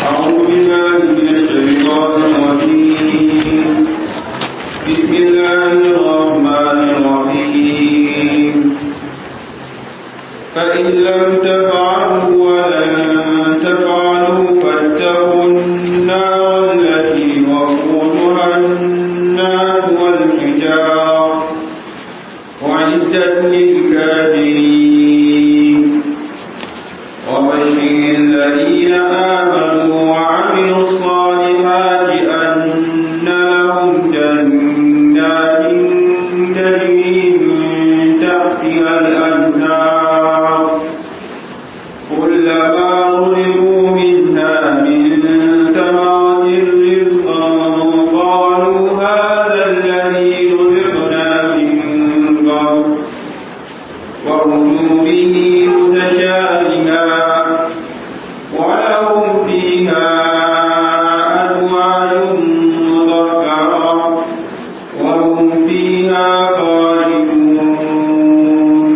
أعوذ بالله من الشيطان الرجيم بسم الله الرحمن الرحيم فإن لم تفعلوا ولن تفعلوا فاتقوا النار التي وقودها الناس والحجار وعدت للكافرين وبشر الذين آمنوا وعملوا الصالحات أن لهم جنات تجري من تحتها الأنهار كلما رزقوا منها من ثمرة رزقا قالوا هذا الذي رزقنا من قبل وأتوا به متشابها ولهم فيها أزواج مطهرة وهم فيها خالدون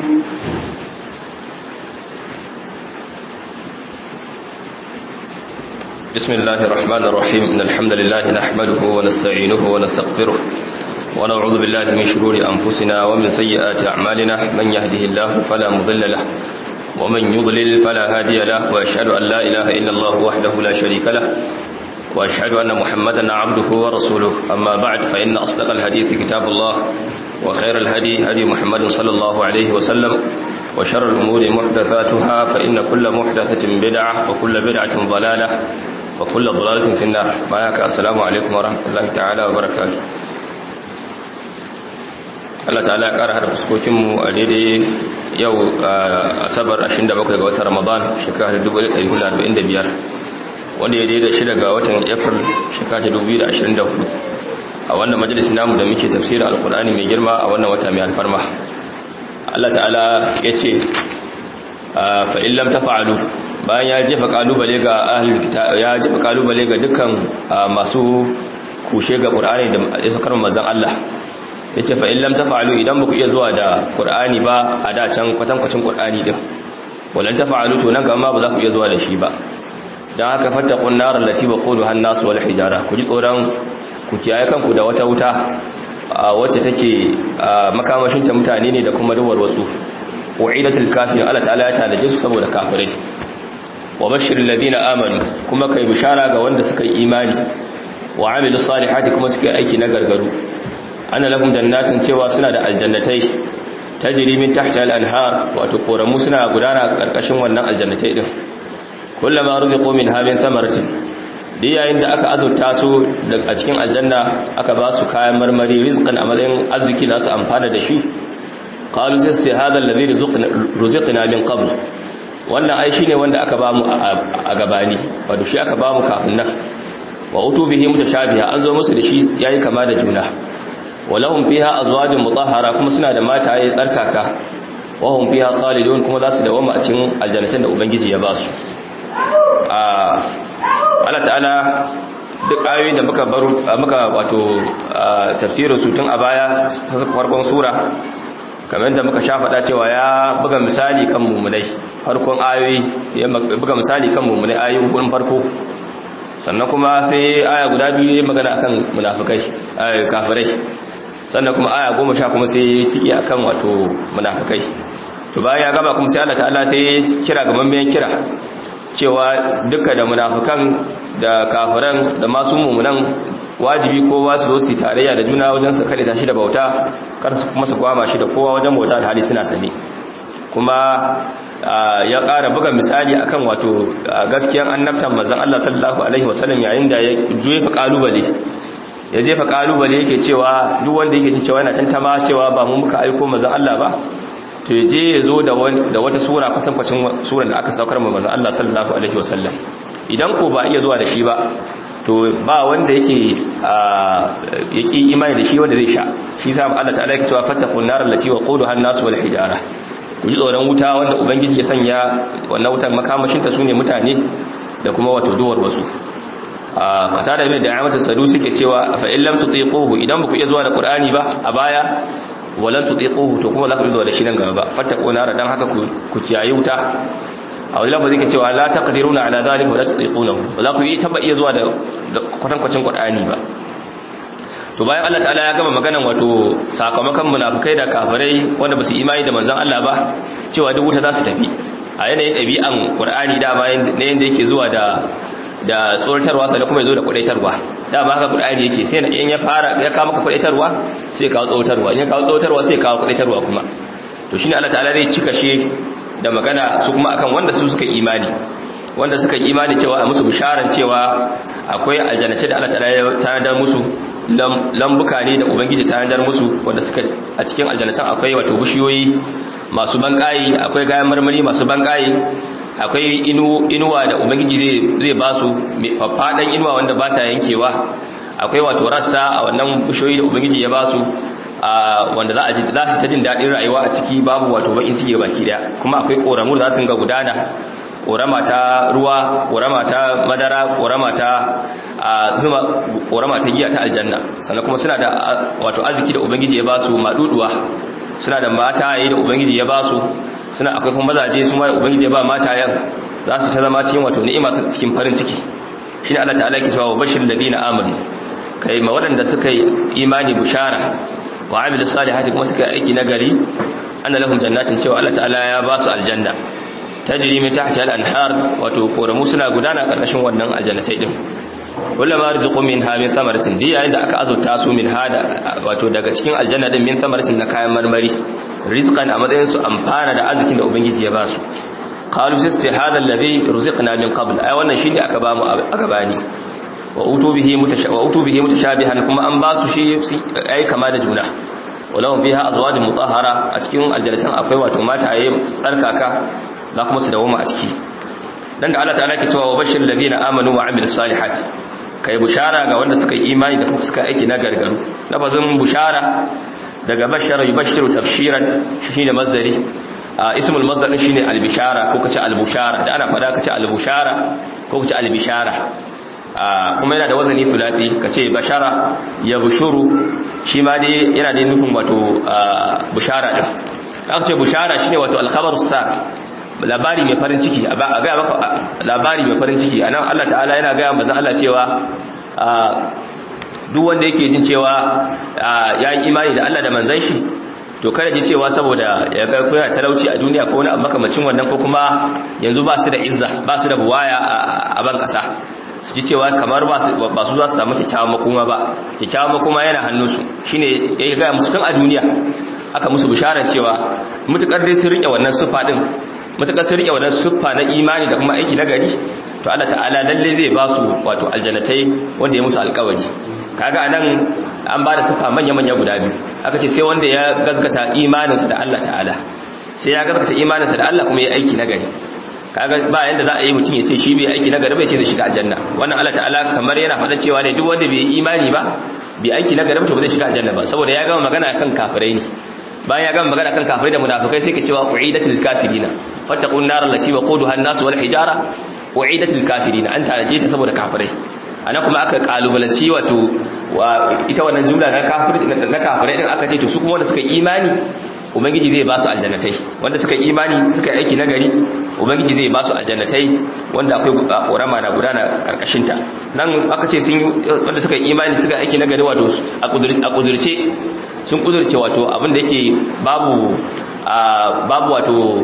بسم الله الرحمن الرحيم إن الحمد لله نحمده ونستعينه ونستغفره ونعوذ بالله من شرور أنفسنا ومن سيئات أعمالنا من يهده الله فلا مضل له ومن يضلل فلا هادي له وأشهد أن لا إله إلا الله وحده لا شريك له وأشهد أن محمدا عبده ورسوله أما بعد فإن أصدق الحديث كتاب الله وخير الهدي هدي محمد صلى الله عليه وسلم وشر الأمور محدثاتها فإن كل محدثة بدعة وكل بدعة ضلالة وكل ضلالة في النار معك السلام عليكم ورحمة الله تعالى وبركاته Allah ta'ala ya ƙara hada fuskokinmu a daidai yau asabar 27 ga watan Ramadan shekarar 1445 wanda ya daidai shida ga watan April shekarar 2024 a wannan majalisi namu da muke tafsirin alkur'ani mai girma a wannan wata mai alfarma Allah ta'ala ya ce fa in lam tafa'alu bayan ya jefa kalubale ga ahlul kitab ya jefa kalubale ga dukkan masu kushe ga qur'ani da ya sakar manzon Allah yace fa in lam tafa'alu idan baku iya zuwa da qur'ani ba a da can kwatankwacin qur'ani din walan tafa'alu to nan gaba ba za ku iya zuwa da shi ba dan haka fattaqun nar allati waquduha an-nas wal hijara ku ji tsoron ku kiyaye kanku da wata wuta wacce take makamashinta mutane ne da kuma duwar wasu wa'idatul kafir Allah ta'ala ya tanaje su saboda kafirai wa bashiril ladina amanu kuma kai bishara ga wanda suka yi imani wa amilus salihati kuma suka yi aiki na gargaru ana lahum jannatin cewa suna da aljannatai tajri min tahtiha al-anhar wato koramu suna gudana karkashin wannan aljannatai din kullama ruziqu minha min thamaratin da yayin da aka azurta su a cikin aljanna aka ba su kayan marmari rizqan a matsayin arziki da su amfana da shi qalu sai hada alladhi ruziqna min qabl wannan ai shine wanda aka ba mu a gabani wato shi aka ba mu kafin nan wa utu bihi mutashabiha an zo musu da shi yayi kama da juna walahum fiha azwajun mutahhara kuma suna da mataye tsarkaka wa hum fiha khalidun kuma za su dawama a cikin aljannatin da ubangiji ya ba su Allah ta'ala duk ayoyin da muka baro muka wato tafsirin su tun a baya farkon sura kamar da muka sha faɗa cewa ya buga misali kan mummunai farkon ayoyi ya buga misali kan mummunai ayoyin gurin farko sannan kuma sai aya guda biyu ya magana akan munafikai kafirai sannan kuma aya goma sha kuma sai tiki akan wato munafikai to bayan ya gaba kuma sai Allah ta'ala sai kira ga mambiyan kira cewa duka da munafikan da kafiran da masu mumunan wajibi kowa su zo su tarayya da juna wajen su kare tashi da bauta kar su kuma su kwama shi da kowa wajen bauta da hali suna sani kuma ya ƙara buga misali akan wato gaskiyan annabtan manzon Allah sallallahu alaihi wasallam yayin da ya jefa kalubale ya jefa kalubale yake cewa duk wanda yake jin cewa yana tantama cewa ba mu muka aiko manzon Allah ba to je ya zo da wata sura kwatankwacin suran da aka saukar ma manzon Allah sallallahu alaihi wasallam idan ko ba iya zuwa da shi ba to ba wanda yake yake imani da shi wanda zai sha shi sa Allah ta'ala yake cewa fattaqun nar allati waquduha an-nas wal hijara ku ji tsoron wuta wanda ubangiji ya sanya wannan wutar makamashin ta sune mutane da kuma wato duwar wasu a kata da mai da ayyamata sadu suke cewa fa in lam tutiquhu idan ba ku iya zuwa da qur'ani ba a baya walan tutiquhu to kuma za ku zuwa da shi nan gaba ba fattaqu nar dan haka ku ku ciyayi wuta a wani lafazi ka cewa la taqdiruna ala dhalika wa la tutiqunahu ba za ku yi taba iya zuwa da kwatankwacin qur'ani ba to bayan Allah ta'ala ya gama maganan wato sakamakon munafikai da kafirai wanda ba su imani da manzon Allah ba cewa duk wuta za su tafi a yanayin ɗabi'an qur'ani da bayan ne yanda yake zuwa da da tsoratarwa sai kuma yazo da kudaitarwa da ba haka qur'ani yake sai in ya fara ya kawo maka kudaitarwa sai kawo tsoratarwa in ya kawo tsoratarwa sai kawo kudaitarwa kuma to shine Allah ta'ala zai cika she da magana su kuma akan wanda su suka imani wanda suka imani cewa a musu bisharan cewa akwai aljannace da Allah ta'ala ya tanadar musu lambuka ne da ubangiji ta tanadar musu wanda suka a cikin aljannatan akwai wato bishiyoyi masu bankayi akwai kayan marmari masu bankayi akwai inuwa da ubangiji zai ba su faffaɗan inuwa wanda ba ta yankewa akwai wato rassa a wannan bishiyoyi da ubangiji ya ba su wanda za su ta jin daɗin rayuwa a ciki babu wato bakin ciki baki daya kuma akwai ƙoramu da za su ga gudana ƙorama ta ruwa ƙorama ta madara ƙorama ta zuma ƙorama ta giya ta aljanna sannan kuma suna da wato arziki da ubangiji ya ba su maɗuɗuwa suna da mataye da ubangiji ya ba su suna akwai kuma mazaje su ma da ubangiji ya ba matayen za su ta zama cikin wato ni'ima su cikin farin ciki shine Allah ta'ala ke cewa wa bashir ladina amanu kai ma waɗanda suka yi imani bushara wa amilu salihati kuma suka yi aiki nagari anna lahum jannatin cewa Allah ta'ala ya ba su aljanna tajri min tahtiha al-anhar wato koramu suna gudana karkashin wannan aljannatai din kullama rizqu minha min thamaratin di yayin da aka azurta su min hada wato daga cikin aljanna din min thamaratin na kayan marmari rizqan a matsayin su amfana da arzikin da ubangiji ya ba su qalu sai hada alladhi ruziqna min qabl ai wannan shine aka ba mu a gabani wa utu bihi wa utu bihi mutashabihan kuma an ba su shi ai kama da juna walahum fiha azwajun mutahhara a cikin aljannatan akwai wato mata ayi tsarkaka za kuma su dawoma a ciki dan da Allah ta'ala ke cewa wa bashir ladina amanu wa amilus salihati kai bushara ga wanda suka yi imani da kuma suka aiki na gargaru lafazin bushara daga bashara yubashiru tafshiran shine masdari ismul masdar din shine albishara ko kace albushara da ana fada kace albushara ko kace albishara kuma yana da wazani fulati kace bashara ya bushuru shi ma dai yana da nufin wato bushara din aka ce bushara shine wato alkhabarus sa labari mai farin ciki a gaya maka labari mai farin ciki anan Allah ta'ala yana gaya manzo Allah cewa duk wanda yake jin cewa ya yi imani da Allah da manzon shi to kada ji cewa saboda ya ga koyar talauci a duniya ko wani abu makamacin wannan ko kuma yanzu ba su da izza ba su da buwaya a ban kasa su ji cewa kamar ba su za su samu kyakkyawan makoma ba kyakkyawan makoma yana hannunsu shine ya gaya musu tun a duniya aka musu bisharar cewa mutukar dai sun rike wannan siffa din matuƙar sun riƙe wannan siffa na imani da kuma aiki na gari to Allah ta'ala lalle zai ba su wato aljannatai wanda ya musu alƙawari kaga anan an ba da siffa manya-manya guda biyu aka ce sai wanda ya gazgata imaninsa da Allah ta'ala sai ya gazgata imaninsa da Allah kuma ya aiki na gari kaga ba yanda za a yi mutum ya ce shi bai aiki na gari bai ce zai shiga aljanna wannan Allah ta'ala kamar yana faɗa cewa ne duk wanda bai imani ba bai aiki na gari ba to ba zai shiga aljanna ba saboda ya gama magana kan kafirai ne bayan ya gama magana kan kafirai da munafikai sai ka cewa uidatul kafirina fattaqun nar allati waquduha an-nas wal hijara uidatul kafirina an taraje ta saboda kafirai ana kuma aka kalubalanci wato ita wannan jumla na kafirai na kafirai din aka ce to su kuma wanda suka imani ubangiji zai ba su aljannatai wanda suka imani suka aiki nagari ubangiji zai ba su aljannatai wanda akwai korama na gudana karkashin ta nan aka ce sun wanda suka imani suka aiki nagari wato a kudurce sun kudurce wato abin da yake babu babu wato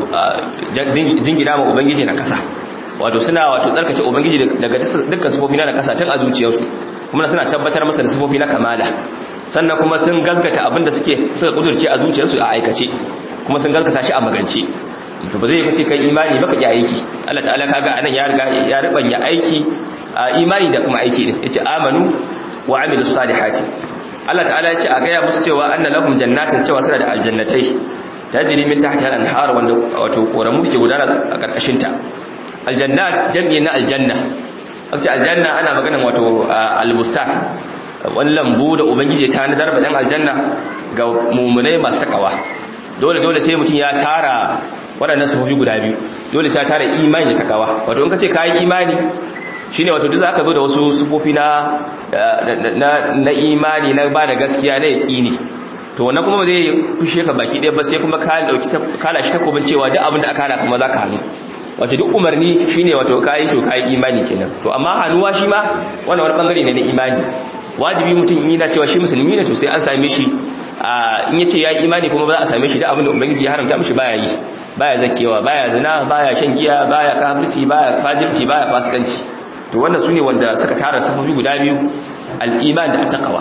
jingina ma ubangiji na kasa wato suna wato tsarkake ubangiji daga dukkan sifofi na kasa tun a zuciyarsu kuma suna tabbatar masa da sifofi na kamala sannan kuma sun gaskata abin da suke suka kudurce a zuciyarsu a aikace kuma sun gaskata shi a magance to ba zai kace kai imani baka ki aiki Allah ta'ala kaga anan ya riga ya ribanya aiki imani da kuma aiki din yace amanu wa amilus salihati Allah ta'ala ya ce a gaya musu cewa anna lahum jannatin cewa suna da aljannatai tajri min tahtiha al-anhar wanda wato koramu ke gudana a karkashin ta aljannat jami'i na aljanna aka aljanna ana maganan wato albustan wani lambu da ubangiji ta nadar ba dan aljanna ga mumunai masu takawa dole dole sai mutum ya tara waɗannan sufofi guda biyu dole sai ya tara imani da takawa wato in ka ce kayi imani shine wato duk zaka zo da wasu sufofi na na imani na ba da gaskiya na yaqini to wannan kuma zai fushe ka baki ɗaya ba sai kuma ka dauki ka lashi takobin cewa duk abin da aka hana kuma zaka hannu wato duk umarni shine wato kai to kai imani kenan to amma hannuwa shi ma wannan wani bangare ne na imani wajibi mutum in yana cewa shi musulmi ne to sai an same shi in yace ya imani kuma ba za a same shi da abin da ubangiji ya haramta mishi baya yi baya zakewa baya zina baya shan giya baya kafirci baya fajirci baya fasikanci to wannan sune wanda suka tara safofi guda biyu al-iman da at-taqwa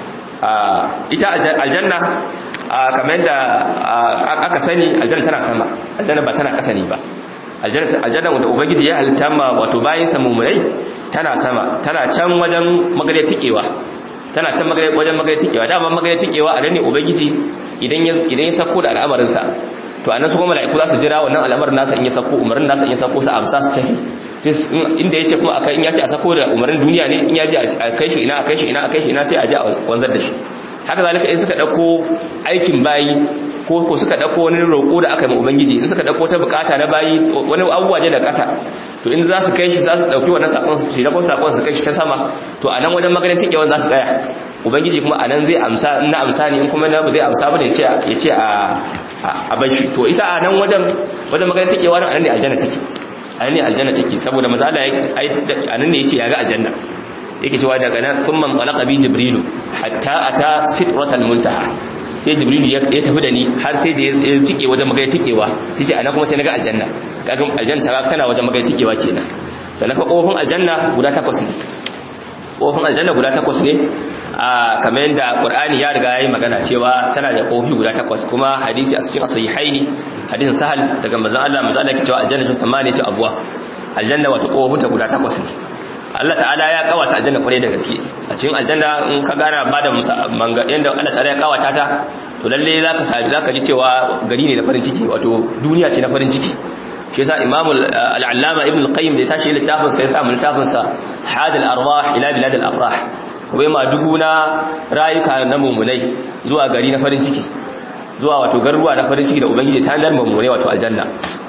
ita aljanna kamar da aka sani aljanna tana sama aljanna ba tana kasa ne ba aljanna wanda ubangiji ya halitta ma wato bayan sa mummunai tana sama tana can wajen magare tikewa tana can wajen magare tikewa dama magare tikewa a ne ubangiji idan ya idan ya sako da al'amarin sa to anan su kuma mala'iku za su jira wannan al'amarin nasa in ya sako umarin nasa in ya sako su amsa su tafi sai inda yace kuma akai in ya ce a sako da umarin duniya ne in ya ji a kai shi ina a kai shi ina a kai shi ina sai a ji a wanzar da shi haka zalika in suka dauko aikin bayi ko ko suka dauko wani roƙo da aka yi ma ubangiji in suka dauko ta bukata na bayi wani abubuwa ne da ƙasa to in za su kai shi za su dauki wannan sakon su da sakon su kai shi ta sama to anan wajen maganin tikewan za su tsaya ubangiji kuma anan zai amsa in na amsa ne in kuma na zai amsa bane ya ce ya ce a a bar shi to ita anan wajen wajen maganin tikewa nan anan ne aljanna take anan ne aljanna take saboda manzo Allah anan ne yace ya ga aljanna yake cewa daga nan thumma qalaqa bi jibrilu hatta ata sidratal muntaha sai jibrilu ya tafi da ni har sai da ya cike wajen magana tikewa yace ana kuma sai naga aljanna kaga aljanna ta kana wajen magana tikewa kenan sannan fa kofin aljanna guda takwas ne kofin aljanna guda takwas ne a kamar yadda qur'ani ya riga yayi magana cewa tana da kofi guda takwas kuma hadisi a cikin sahihaini hadisin sahal daga manzon Allah manzon Allah yake cewa aljanna ta tamani ta abwa aljanna wata kofin ta guda takwas ne Allah ta'ala ya kawata aljanna kwarai da gaske a cikin aljanna in ka gana ba da manga yanda Allah ta'ala ya kawata ta to lalle zaka sabi zaka ji cewa gari ne da farin ciki wato duniya ce na farin ciki shi yasa Imam al-Allama Ibn al-Qayyim da tashi littafin sa ya sa littafin sa Hadal Arwah ila Bilad al-Afrah kuma ma dubu na rayuka na mumunai zuwa gari na farin ciki zuwa wato garuruwa na farin ciki da ubangiji ta dar mumunai wato aljanna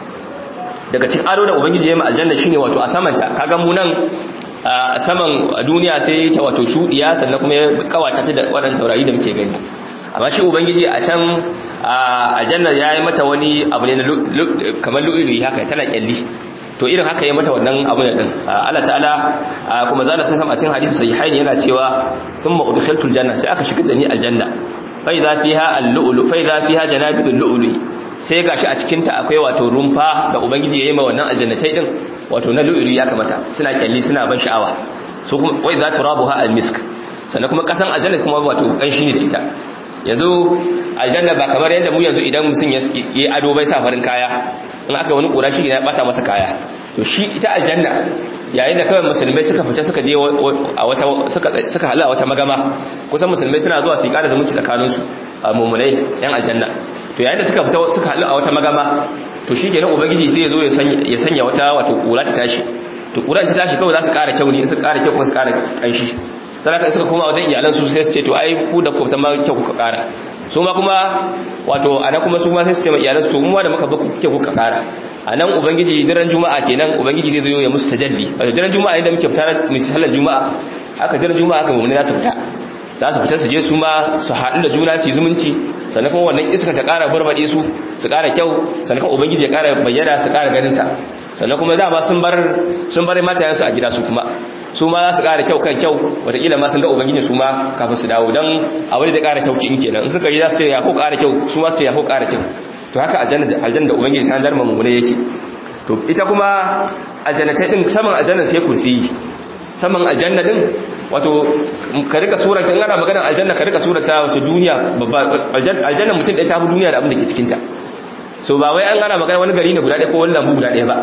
daga cikin ado da ubangiji ya yi aljanna shine wato a samanta kaga mu nan a saman duniya sai ta wato shudiya sannan kuma ya kawata ta da waɗannan taurari da muke gani amma shi ubangiji a can aljanna ya yi mata wani abu ne kamar lu'ilu'i haka tana kyalli to irin haka ya mata wannan abu ne din Allah ta'ala kuma zana san a cikin hadisi sahihain yana cewa thumma udkhiltul janna sai aka shigar da ni aljanna fa idza fiha al-lu'lu fa idza fiha janabidul lu'lu'i sai gashi a cikin ta akwai wato rumfa da ubangiji ya yi ma wannan aljannatai din wato na lu'ilu ya kamata suna kyalli suna ban sha'awa su kuma wai za turabuha almisk sannan kuma kasan aljanna kuma wato kanshi ne da ita yanzu aljanna ba kamar yadda mu yanzu idan mutum ya yi ado bai sa farin kaya in aka wani kura shi ya bata masa kaya to shi ita aljanna yayin da kawai musulmai suka fita suka je a wata suka suka hala wata magama kusan musulmai suna zuwa su yi kada zumunci tsakaninsu a mummunai yan aljanna to yayin da suka fita suka halu a wata magama to shi kenan ubangiji sai ya zo ya sanya wata wato kura ta tashi to kura ta tashi kawai za su ƙara kyau ne in su ƙara kyau kuma su ƙara ƙanshi sai ka suka koma wajen iyalan su sai su ce to ai ku da ku ta ma kyau kuka ƙara su ma kuma wato ana kuma su ma sai su ce ma iyalan su to mu ma da muka ba ku kyau kuka ƙara a nan ubangiji daren juma'a kenan ubangiji zai zo ya musu tajalli wato daren juma'a inda muke fita mu sallar juma'a haka daren juma'a haka mu ne za su fita za su fita su je su ma su haɗu da juna su yi zumunci sannan kuma wannan iska ta ƙara barbaɗe su su ƙara kyau sannan kuma ubangiji ya ƙara bayyana su ƙara ganinsa sannan kuma dama sun bar sun bar matayensu a gida su kuma su ma za su ƙara kyau kan kyau wataƙila ma sun ga ubangiji su ma kafin su dawo don abin da ƙara kyau in kenan in suka yi za su ce ya ko ƙara kyau su ma su ce ya ko ƙara kyau to haka aljanna da ubangiji san darma mummune yake to ita kuma aljannatai din saman aljanna sai kursiyi saman aljanna din wato ka rika surata in ana maganar aljanna ka rika surata wato duniya babba aljanna mutum ɗaya ta fi duniya da abin da ke cikin ta so ba wai an ana magana wani gari ne guda ɗaya ko wani lambu guda ɗaya ba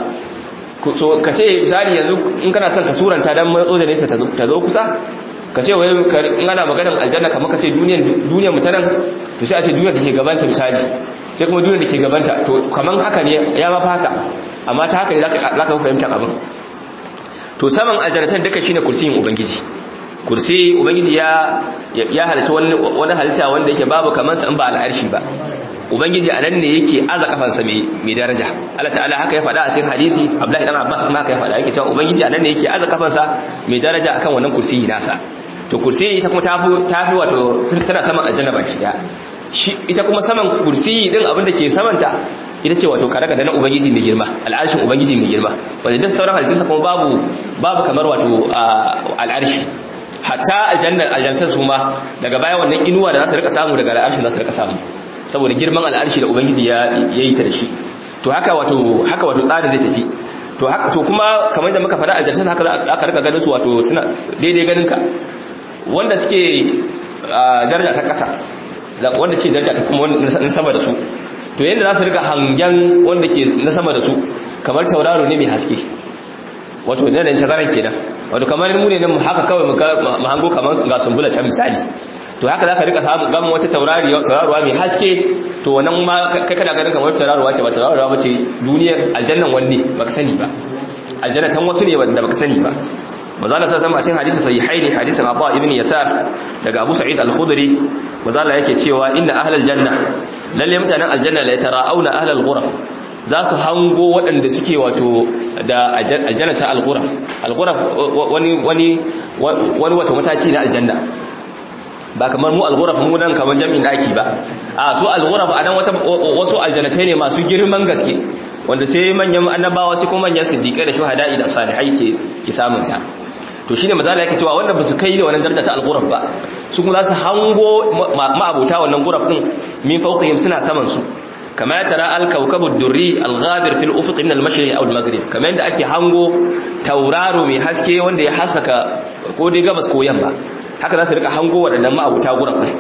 so ka ce misali yanzu in kana son ka suranta dan matso da nesa ta zo kusa ka ce wai in ana maganar aljanna kamar ka ce duniyar duniyar mutanen to sai a ce duniyar da ke gabanta misali sai kuma duniyar da ke gabanta to kaman haka ne ya mafi haka amma ta haka ne za ka fahimta abin to saman aljannatan duka shine kursiyin ubangiji kursi ubangiji ya ya halitta wani wani halitta wanda yake babu kaman sa in ba al'arshi ba ubangiji anan ne yake aza kafansa mai mai daraja Allah ta'ala haka ya faɗa a cikin hadisi Abdullahi dan Abbas kuma haka ya faɗa yake cewa ubangiji anan ne yake aza kafansa mai daraja akan wannan kursiyi nasa to kursi ita kuma tafi tafi wato tana saman aljanna baki daya shi ita kuma saman kursiyi din abin da ke samanta ita ce wato kare da na ubangiji mai girma al'arshin ubangiji mai girma wanda duk sauran halittunsa kuma babu babu kamar wato al'arshi hatta aljannar aljantar su ma daga baya wannan inuwa da za su rika samu daga al'arshin za su rika samu saboda girman al'arshi da ubangiji ya yi ta da shi to haka wato haka wato tsarin zai tafi to haka to kuma kamar da muka faɗa aljantar haka aka rika ganin su wato suna daidai ganin ka wanda suke daraja ta ƙasa wanda ce daraja ta kuma na sama da su to yadda za su rika hangen wanda ke na sama da su kamar tauraro ne mai haske wato ne da tazaran kenan wato kamar mu ne mu haka kawai mu hango kamar ga sumbula can misali to haka zaka rika samu gamin wata taurari tauraruwa mai haske to wannan ma kai kana ganin kamar tauraruwa ce ba tauraruwa ba ce duniyar aljannan wanne baka sani ba aljannatan wasu ne wanda baka sani ba mazala sa sama cikin hadisi sahihaini hadisin Abu ibn Yatar daga Abu Sa'id al-Khudri mazala yake cewa inna ahlal janna lalle mutanen aljanna la yatara'auna ahlal ghuraf za su hango waɗanda suke wato da aljanna ta al-ghuraf al-ghuraf wani wani wani wato mataki na aljanna ba kamar mu al-ghuraf mu dan kamar jami'in daki ba a su al-ghuraf anan wata wasu aljannatai ne masu girman gaske wanda sai manyan annabawa sai kuma manyan siddiqai da shuhada'i da salihai ke ki samunta to shine mazala yake cewa wanda ba su kai da wannan daraja ta al-ghuraf ba su kuma za su hango ma'abuta wannan ghuraf din min fawqihim suna saman su kama ya tara al-kawkabu ad-durri al-ghabir fil ufuq min al-mashriq aw al-maghrib kama yadda ake hango tauraro mai haske wanda ya haskaka ko dai gabas ko yamma haka za su rika hango waɗannan ma'abuta ghuraf din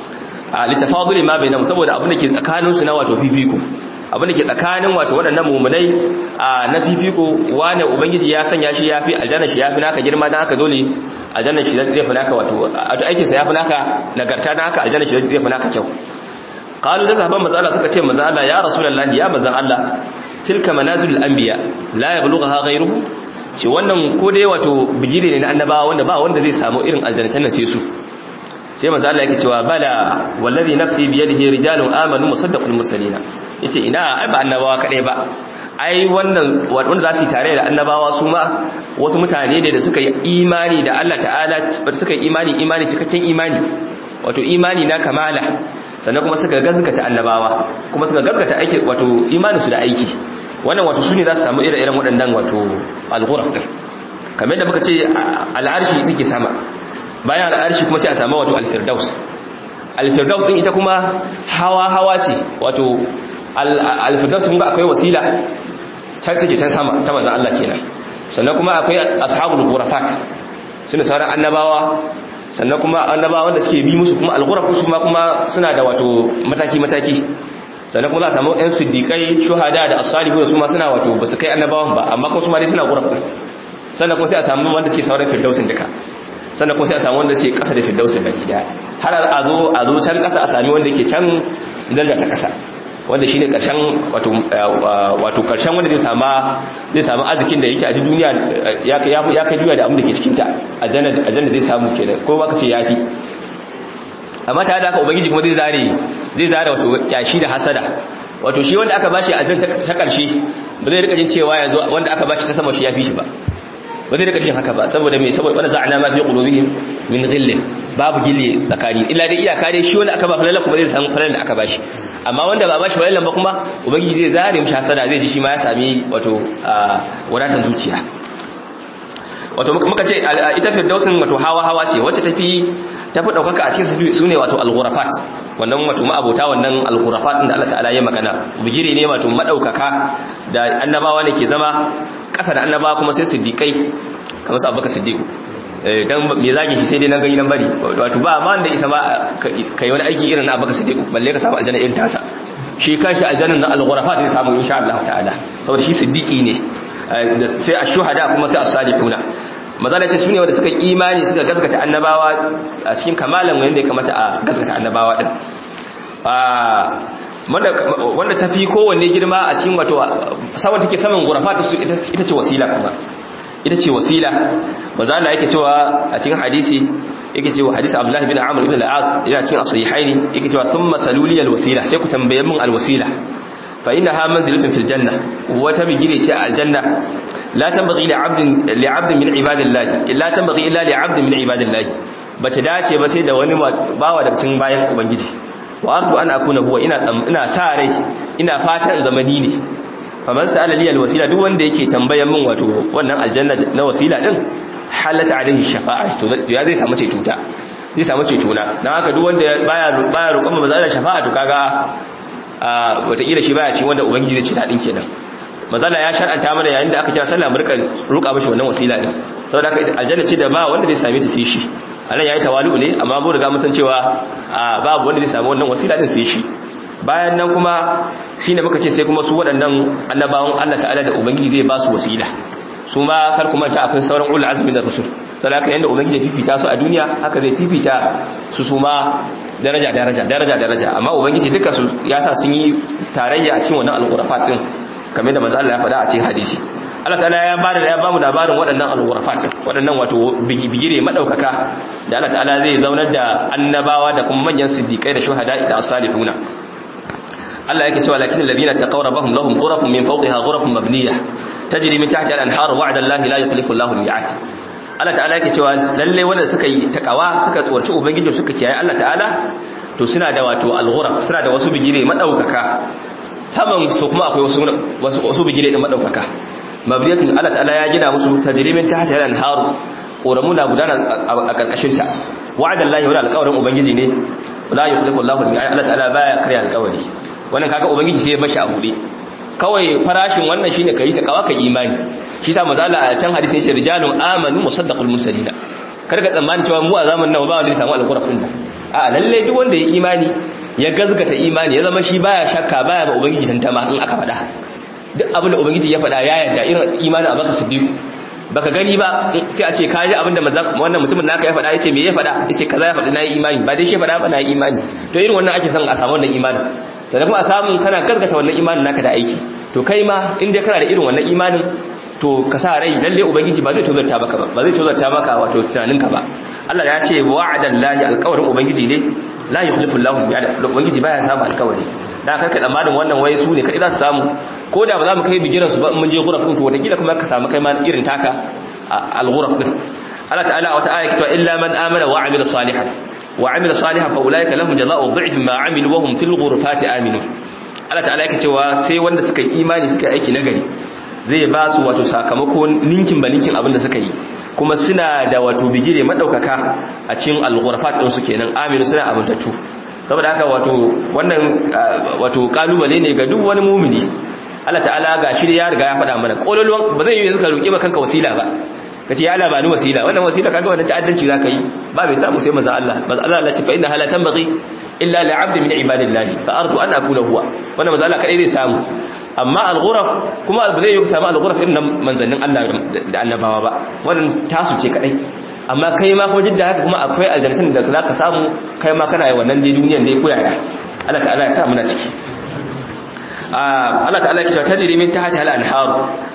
a litafaduli ma bainahum saboda abin da ke tsakanin su na wato fifiko abin da ke tsakanin wato waɗannan mummunai a na fifiko wane ubangiji ya sanya shi ya fi aljanna shi ya fi naka girma don haka dole aljanna shi zai fi naka wato aikinsa ya fi naka nagarta don haka aljanna shi zai fi naka kyau qalu da sahabban manzo Allah suka ce manzo Allah ya rasulullahi ya manzo Allah tilka manazilul anbiya la yablughaha ghayruhu ce wannan ko dai wato bijire ne na annabawa wanda ba wanda zai samu irin aljannatan nan sai su sai manzo Allah yake cewa bala wallazi nafsi bi yadihi rijalun amanu musaddaqul mursalina yace ina ai ba annabawa kadai ba ai wannan wanda za su yi tare da annabawa su ma wasu mutane ne da suka yi imani da Allah ta'ala suka yi imani imani cikakken imani wato imani na kamala sannan kuma suka gazgata annabawa kuma suka gazgata aiki wato imanin su da aiki wannan wato su ne za su samu ire-iren waɗannan wato al-ghuraf din kamar yadda muka ce al'arshi take sama bayan al'arshi kuma sai a samu wato al-firdaus al-firdaus din ita kuma hawa-hawa ce wato al-firdaus kun ga akwai wasila can take can sama ta manzon Allah kenan sannan kuma akwai ashabul ghurafat suna sauran annabawa sannan kuma annabawa wanda suke bi musu kuma al-ghuraf su ma kuma suna da wato mataki mataki sannan kuma za a samu ɗan siddiƙai shuhada da as-salihu su ma suna wato ba su kai annabawan ba amma kuma su ma dai suna ghuraf sannan kuma sai a samu wanda suke sauran firdausin duka sannan kuma sai a samu wanda suke ƙasa da firdausin baki daya har a zo a zo can ƙasa a sami wanda ke can daraja ta ƙasa wanda shine karshen wato wato karshen wanda zai sama zai samu arzikin da yake a duniya ya ya kai duniya da abin da ke cikin ta aljanna aljanna zai samu kenan ko baka ce yafi amma tare da haka ubangiji kuma zai zare zai zare wato kyashi da hasada wato shi wanda aka bashi aljanna ta karshe ba zai rika jin cewa yanzu wanda aka bashi ta sama shi yafi shi ba ba zai rika jin haka ba saboda me saboda wanda za'ana ma fi qulubihim min ghillin babu gilli tsakani illa dai iyaka dai shi wanda aka ba falala kuma zai san falala da aka bashi amma wanda ba bashi falala ba kuma ubangiji zai zare mishi hasada zai ji shi ma ya sami wato wadatan zuciya wato muka ce ita firdausin wato hawa hawa ce wacce tafi tafi daukaka a cikin su ne wato al-ghurafat wannan wato ma'abota wannan al-ghurafat da Allah ta'ala ya magana bigire ne wato madaukaka da annabawa ne ke zama kasa da annabawa kuma sai siddiqai kamar su abubakar siddiq dan me zagi shi sai dai nan gani nan bari wato ba ma da isa ma kai wani aiki irin na abubakar siddiq balle ka samu aljanna irin tasa shi kanshi aljanna na al-ghurafat zai samu insha Allah ta'ala saboda shi siddiqi ne sai ash-shuhada kuma sai as-salihuna mazala ce sune wanda suka imani suka gaskata annabawa a cikin kamalan wanda ya kamata a gaskata annabawa din wanda ta fi kowanne girma a cikin wato sawan take saman gurafa ita ce wasila kuma ita ce wasila mazala yake cewa a cikin hadisi yake cewa hadisi abdullah bin amr ibn al-as yana cikin as-sahihaini yake cewa thumma saluli al-wasila sai ku tambaye min al-wasila fa innaha manzilatun fil janna wata bigire ce a aljanna la tanbaghi li 'abdin li 'abdin min ibadillahi illa tanbaghi illa li 'abdin min ibadillahi bata dace ba sai da wani bawa daga cikin bayan ubangiji wa arju an akuna huwa ina ina sa rai ina fatan zamani ne faman sa'ala li alwasila duk wanda yake tambayan min wato wannan aljanna na wasila din halata alaihi shafa'a to ya zai samu ceto ta zai samu ceto na dan haka duk wanda baya baya roƙon manzo Allah shafa'a to kaga wataƙila shi baya ci wanda ubangiji zai ce ta din kenan mazala ya shar'anta mana yayin da aka kira sallah mu rika roƙa mishi wannan wasila din saboda haka aljanna ce da ba wanda zai same ta sai shi anan yayi tawali'u ne amma mu riga mun san cewa babu wanda zai samu wannan wasila din sai shi bayan nan kuma shine muka ce sai kuma su waɗannan annabawan Allah ta'ala da ubangiji zai ba su wasila su ma kar kuma ta akwai sauran ulul azmi da rusul saboda haka yanda ubangiji ya fifita su a duniya haka zai fifita su su ma daraja daraja daraja daraja amma ubangiji duka su ya sa sun yi tarayya a cikin wannan alqurafat din kamar da manzo Allah ya faɗa a cikin hadisi Allah ta'ala ya bada ya bamu labarin waɗannan alghurafat waɗannan wato bigire madaukaka da Allah ta'ala zai zaunar da annabawa da kuma manyan siddiqai da shuhada da as-salihuna Allah yake cewa lakin alladhina taqaw rabbahum lahum ghurafun min fawqiha ghurafun mabniyah tajri min tahtiha al-anhar wa'da Allah la yukhlifu Allahu al-mi'ad Allah ta'ala yake cewa lalle wanda suka yi takawa suka tsorci ubangiji suka kiyaye Allah ta'ala to suna da wato al-ghuraf suna da wasu bigire madaukaka saman su kuma akwai wasu wasu bigire din madaukaka mabniyatun Allah ta'ala ya gina musu tajrimin tahta al-anharu koramu na gudana a karkashin ta wa'ada Allah wa alqawrin ubangiji ne la yukhlifu Allahu al-mi'ad Allah ta'ala baya karya alqawari wannan kaga ubangiji sai ya bashi a bude kawai farashin wannan shine kai ta kawa kai imani shi sa mazala a can hadisi yace rijalun amanu musaddaqul mursalina kar ka tsammani cewa mu a zamanin nan ba wanda ya samu alqur'ani a lalle duk wanda ya imani ya gazgata imani ya zama shi baya shakka baya ba ubangiji tantama in aka faɗa duk abin da ubangiji ya faɗa ya yarda irin imanin abaka siddiq baka gani ba sai a ce ka ji abin da wannan mutumin naka ya faɗa yace me ya faɗa yace kaza ya faɗa nayi imani ba dai shi faɗa ba nayi imani to irin wannan ake son a samu wannan imanin sannan kuma a samu kana gazgata wannan imanin naka da aiki to kai ma in dai kana da irin wannan imanin to ka sa rai lalle ubangiji ba zai tozarta maka ba ba zai tozarta maka wato tunaninka ba Allah ya ce wa'adallahi alqawrin ubangiji ne la yukhlifu Allahu bi'ada ubangiji baya samu alkawari da karka tsammanin wannan waye su ne kai za su samu ko da ba za mu kai bigiran su ba mun je ghuraf din to wata gida kuma ka samu kai ma irin taka al-ghuraf din Allah ta'ala wata aya kitwa illa man amana wa amila salihan wa amila salihan fa ulaika lahum jazaa'u dhi'fi ma amilu wa hum fil ghurfati aminu Allah ta'ala yake cewa sai wanda suka yi imani suka aiki nagari zai ba su wato sakamako ninkin ba ninkin abin da suka yi kuma suna da wato bigire madaukaka a cikin al-ghurfat din su kenan aminu suna abuntattu saboda haka wato wannan wato kalubale ne ga duk wani mumini Allah ta'ala ga shi ya riga ya faɗa mana kololuwan ba zai yi yanzu ka roki kanka wasila ba kace ya Allah ba ni wasila wannan wasila kaga wannan ta'addanci zaka yi ba bai samu sai manzo Allah manzo Allah Allah ce fa inna hala tanbaghi illa li 'abdin min ibadillahi fa arju an akuna huwa wannan manzo Allah kadai zai samu amma al-ghuraf kuma ba zai yi samu al-ghuraf irin manzannin Allah da annabawa ba wannan tasu ce kadai amma kai ma ko jidda haka kuma akwai aljannatin da zaka samu kai ma kana yi wannan dai duniyar dai koyaya Allah ta'ala ya sa muna ciki Allah ta'ala ya ce tajri min tahtiha al-anhar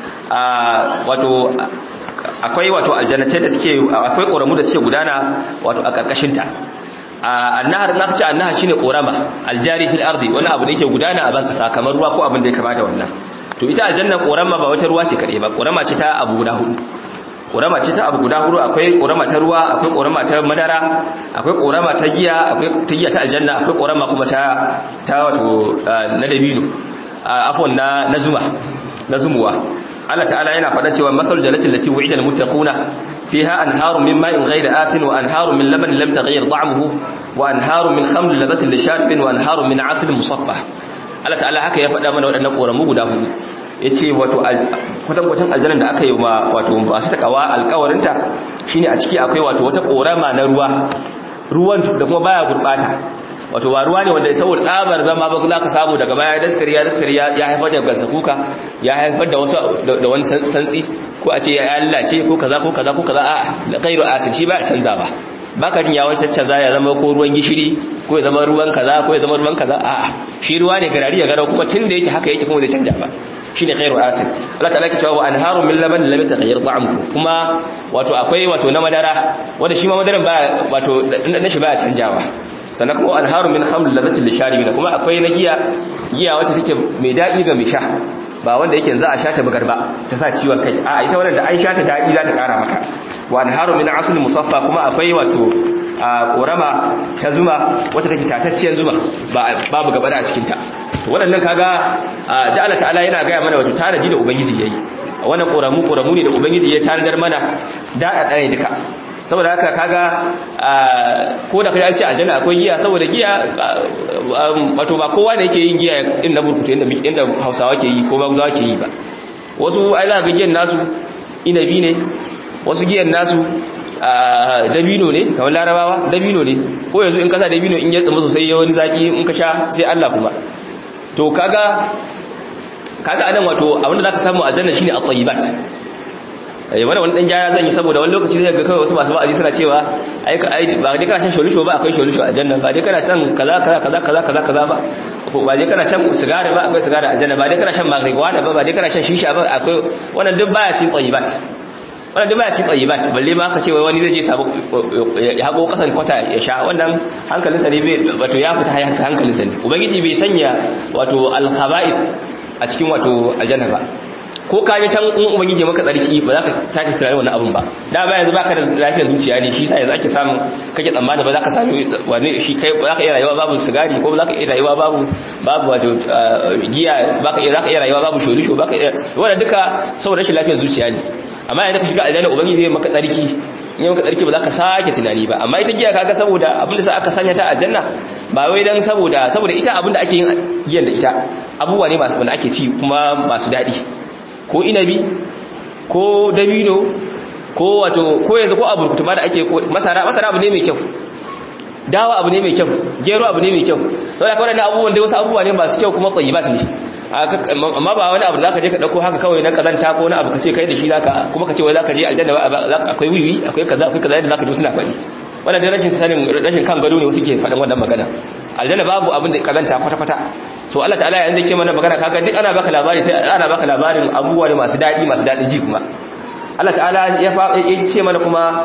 wato akwai wato aljannatai da suke akwai koramu da suke gudana wato a karkashin ta annahar na ce annahar shine korama aljari fil ardi wani abu da yake gudana a banka kamar ruwa ko abin da ya kamata wannan to ita aljanna korama ba wata ruwa ce kadai ba korama ce ta abu guda hudu korama ce ta abu guda hudu akwai korama ta ruwa akwai korama ta madara akwai korama ta giya akwai ta giya ta aljanna akwai korama kuma ta ta wato na dabino afwan na na zuma na zumuwa Allah ta'ala yana faɗa cewa masal jannati allati wu'ida al-muttaquna fiha anharun min ma'in ghayri asin wa anharun min labanin lam taghayyar ta'amuhu wa anharun min khamrin ladhatin lisharibin wa anharun min 'asalin musaffah Allah ta'ala haka ya faɗa mana waɗannan koramu guda hudu yace wato kwatankwacin aljannan da aka yi wa wato masu takawa alƙawarinta shine a ciki akwai wato wata korama na ruwa ruwan da kuma baya gurbata wato ba ruwa ne wanda saboda tsabar zama ba za ka samu daga baya daskari ya daskari ya haifar da gasa kuka ya haifar da wasu da wani santsi ko a ce ya lallace ko kaza ko kaza ko kaza a ghairu asin shi ba ya canza ba baka jin yawon caccaza ya zama ko ruwan gishiri ko ya zama ruwan kaza ko ya zama ruwan kaza a shi ruwa ne garari ya garau kuma tun da yake haka yake kuma zai canja ba shine ghairu asin Allah ta'ala ke cewa wa anharu min laban lam yataghayyar ta'amuhu kuma wato akwai wato na madara wanda shi ma madaran ba wato na shi ba ya canjawa sannan kuma anharu min khamr ladatil lisharibin kuma akwai na giya giya wacce take mai dadi ga mai sha ba wanda yake za a sha ta bugar ba ta sa ciwon kai a ita wannan da an sha ta dadi za ta kara maka wa anharu min asl musaffa kuma akwai wato korama ta zuma wata take tatacciyar zuma babu gaba a cikin ta waɗannan kaga da Allah ta'ala yana gaya mana wato tanaji da ubangiji yayi wannan koramu koramu ne da ubangiji ya tanadar mana da da duka saboda haka kaga ko da kai an ce aljanna akwai giya saboda giya wato ba kowa ne yake yin giya in na burkutu inda inda Hausawa ke yi ko ba Hausawa ke yi ba wasu ai za ga giyan nasu inabi ne wasu giyan nasu dabino ne kamar larabawa dabino ne ko yanzu in kasa dabino in ya tsima sosai ya wani zaki in ka sha sai Allah kuma to kaga kaga anan wato abinda zaka samu a janna shine at-tayyibat eh wannan wani dan jaya zan yi saboda wani lokaci zai ga kawai wasu masu ba'azi suna cewa ai ai ba dai kana shan sholisho ba akwai sholisho a janna ba dai kana shan kaza kaza kaza kaza kaza kaza ba ba dai kana shan sigari ba akwai sigari a janna ba dai kana shan marijuana ba ba dai kana shan shisha ba akwai wannan duk baya cin tayyibat wannan duk baya cin tayyibat balle ma ka ce wai wani zai je sabo ya hago kasan kwata ya sha wannan hankalinsa ne bai wato ya fita hankalinsa ne ubangiji bai sanya wato al-khaba'ith a cikin wato aljanna ba ko ka je can in ubangiji maka tsarki ba za ka sake tunanin wannan abun ba da ba yanzu baka da lafiyar zuciya ne shi sa yanzu ake samun kake tsammani ba za ka sami wani shi kai za ka iya rayuwa babu sigari ko za ka iya rayuwa babu babu wato giya baka iya za ka iya rayuwa babu shorisho baka iya wannan duka saboda rashin lafiyar zuciya ne amma idan ka shiga aljanna ubangiji zai maka tsarki in maka tsarki ba za ka sake tunani ba amma ita giya kaga saboda abin da sa aka sanya ta aljanna ba wai dan saboda saboda ita abin da ake yin giyan da ita abubuwa ne masu wanda ake ci kuma masu daɗi ko inabi ko dabino ko wato ko yanzu ko aburkutu ma da ake masara masara abu ne mai kyau dawa abu ne mai kyau gero abu ne mai kyau saboda kawai da abubuwan dai wasu abubuwa ne masu kyau kuma tsayibat ne amma ba wani abu da zaka je ka dauko haka kawai na kazanta ko wani abu kace kai da shi zaka kuma kace wai zaka je aljanna akwai wiwi akwai kaza akwai kaza da zaka ji suna faɗi wannan dai rashin sanin rashin kan gado ne wasu ke faɗin wannan magana aljanna babu abin da kazanta kwata kwata so Allah ta'ala yayin da ke mana magana kaga duk ana baka labari sai ana baka labarin abubuwa ne masu dadi masu dadin ji kuma Allah ta'ala ya ce mana kuma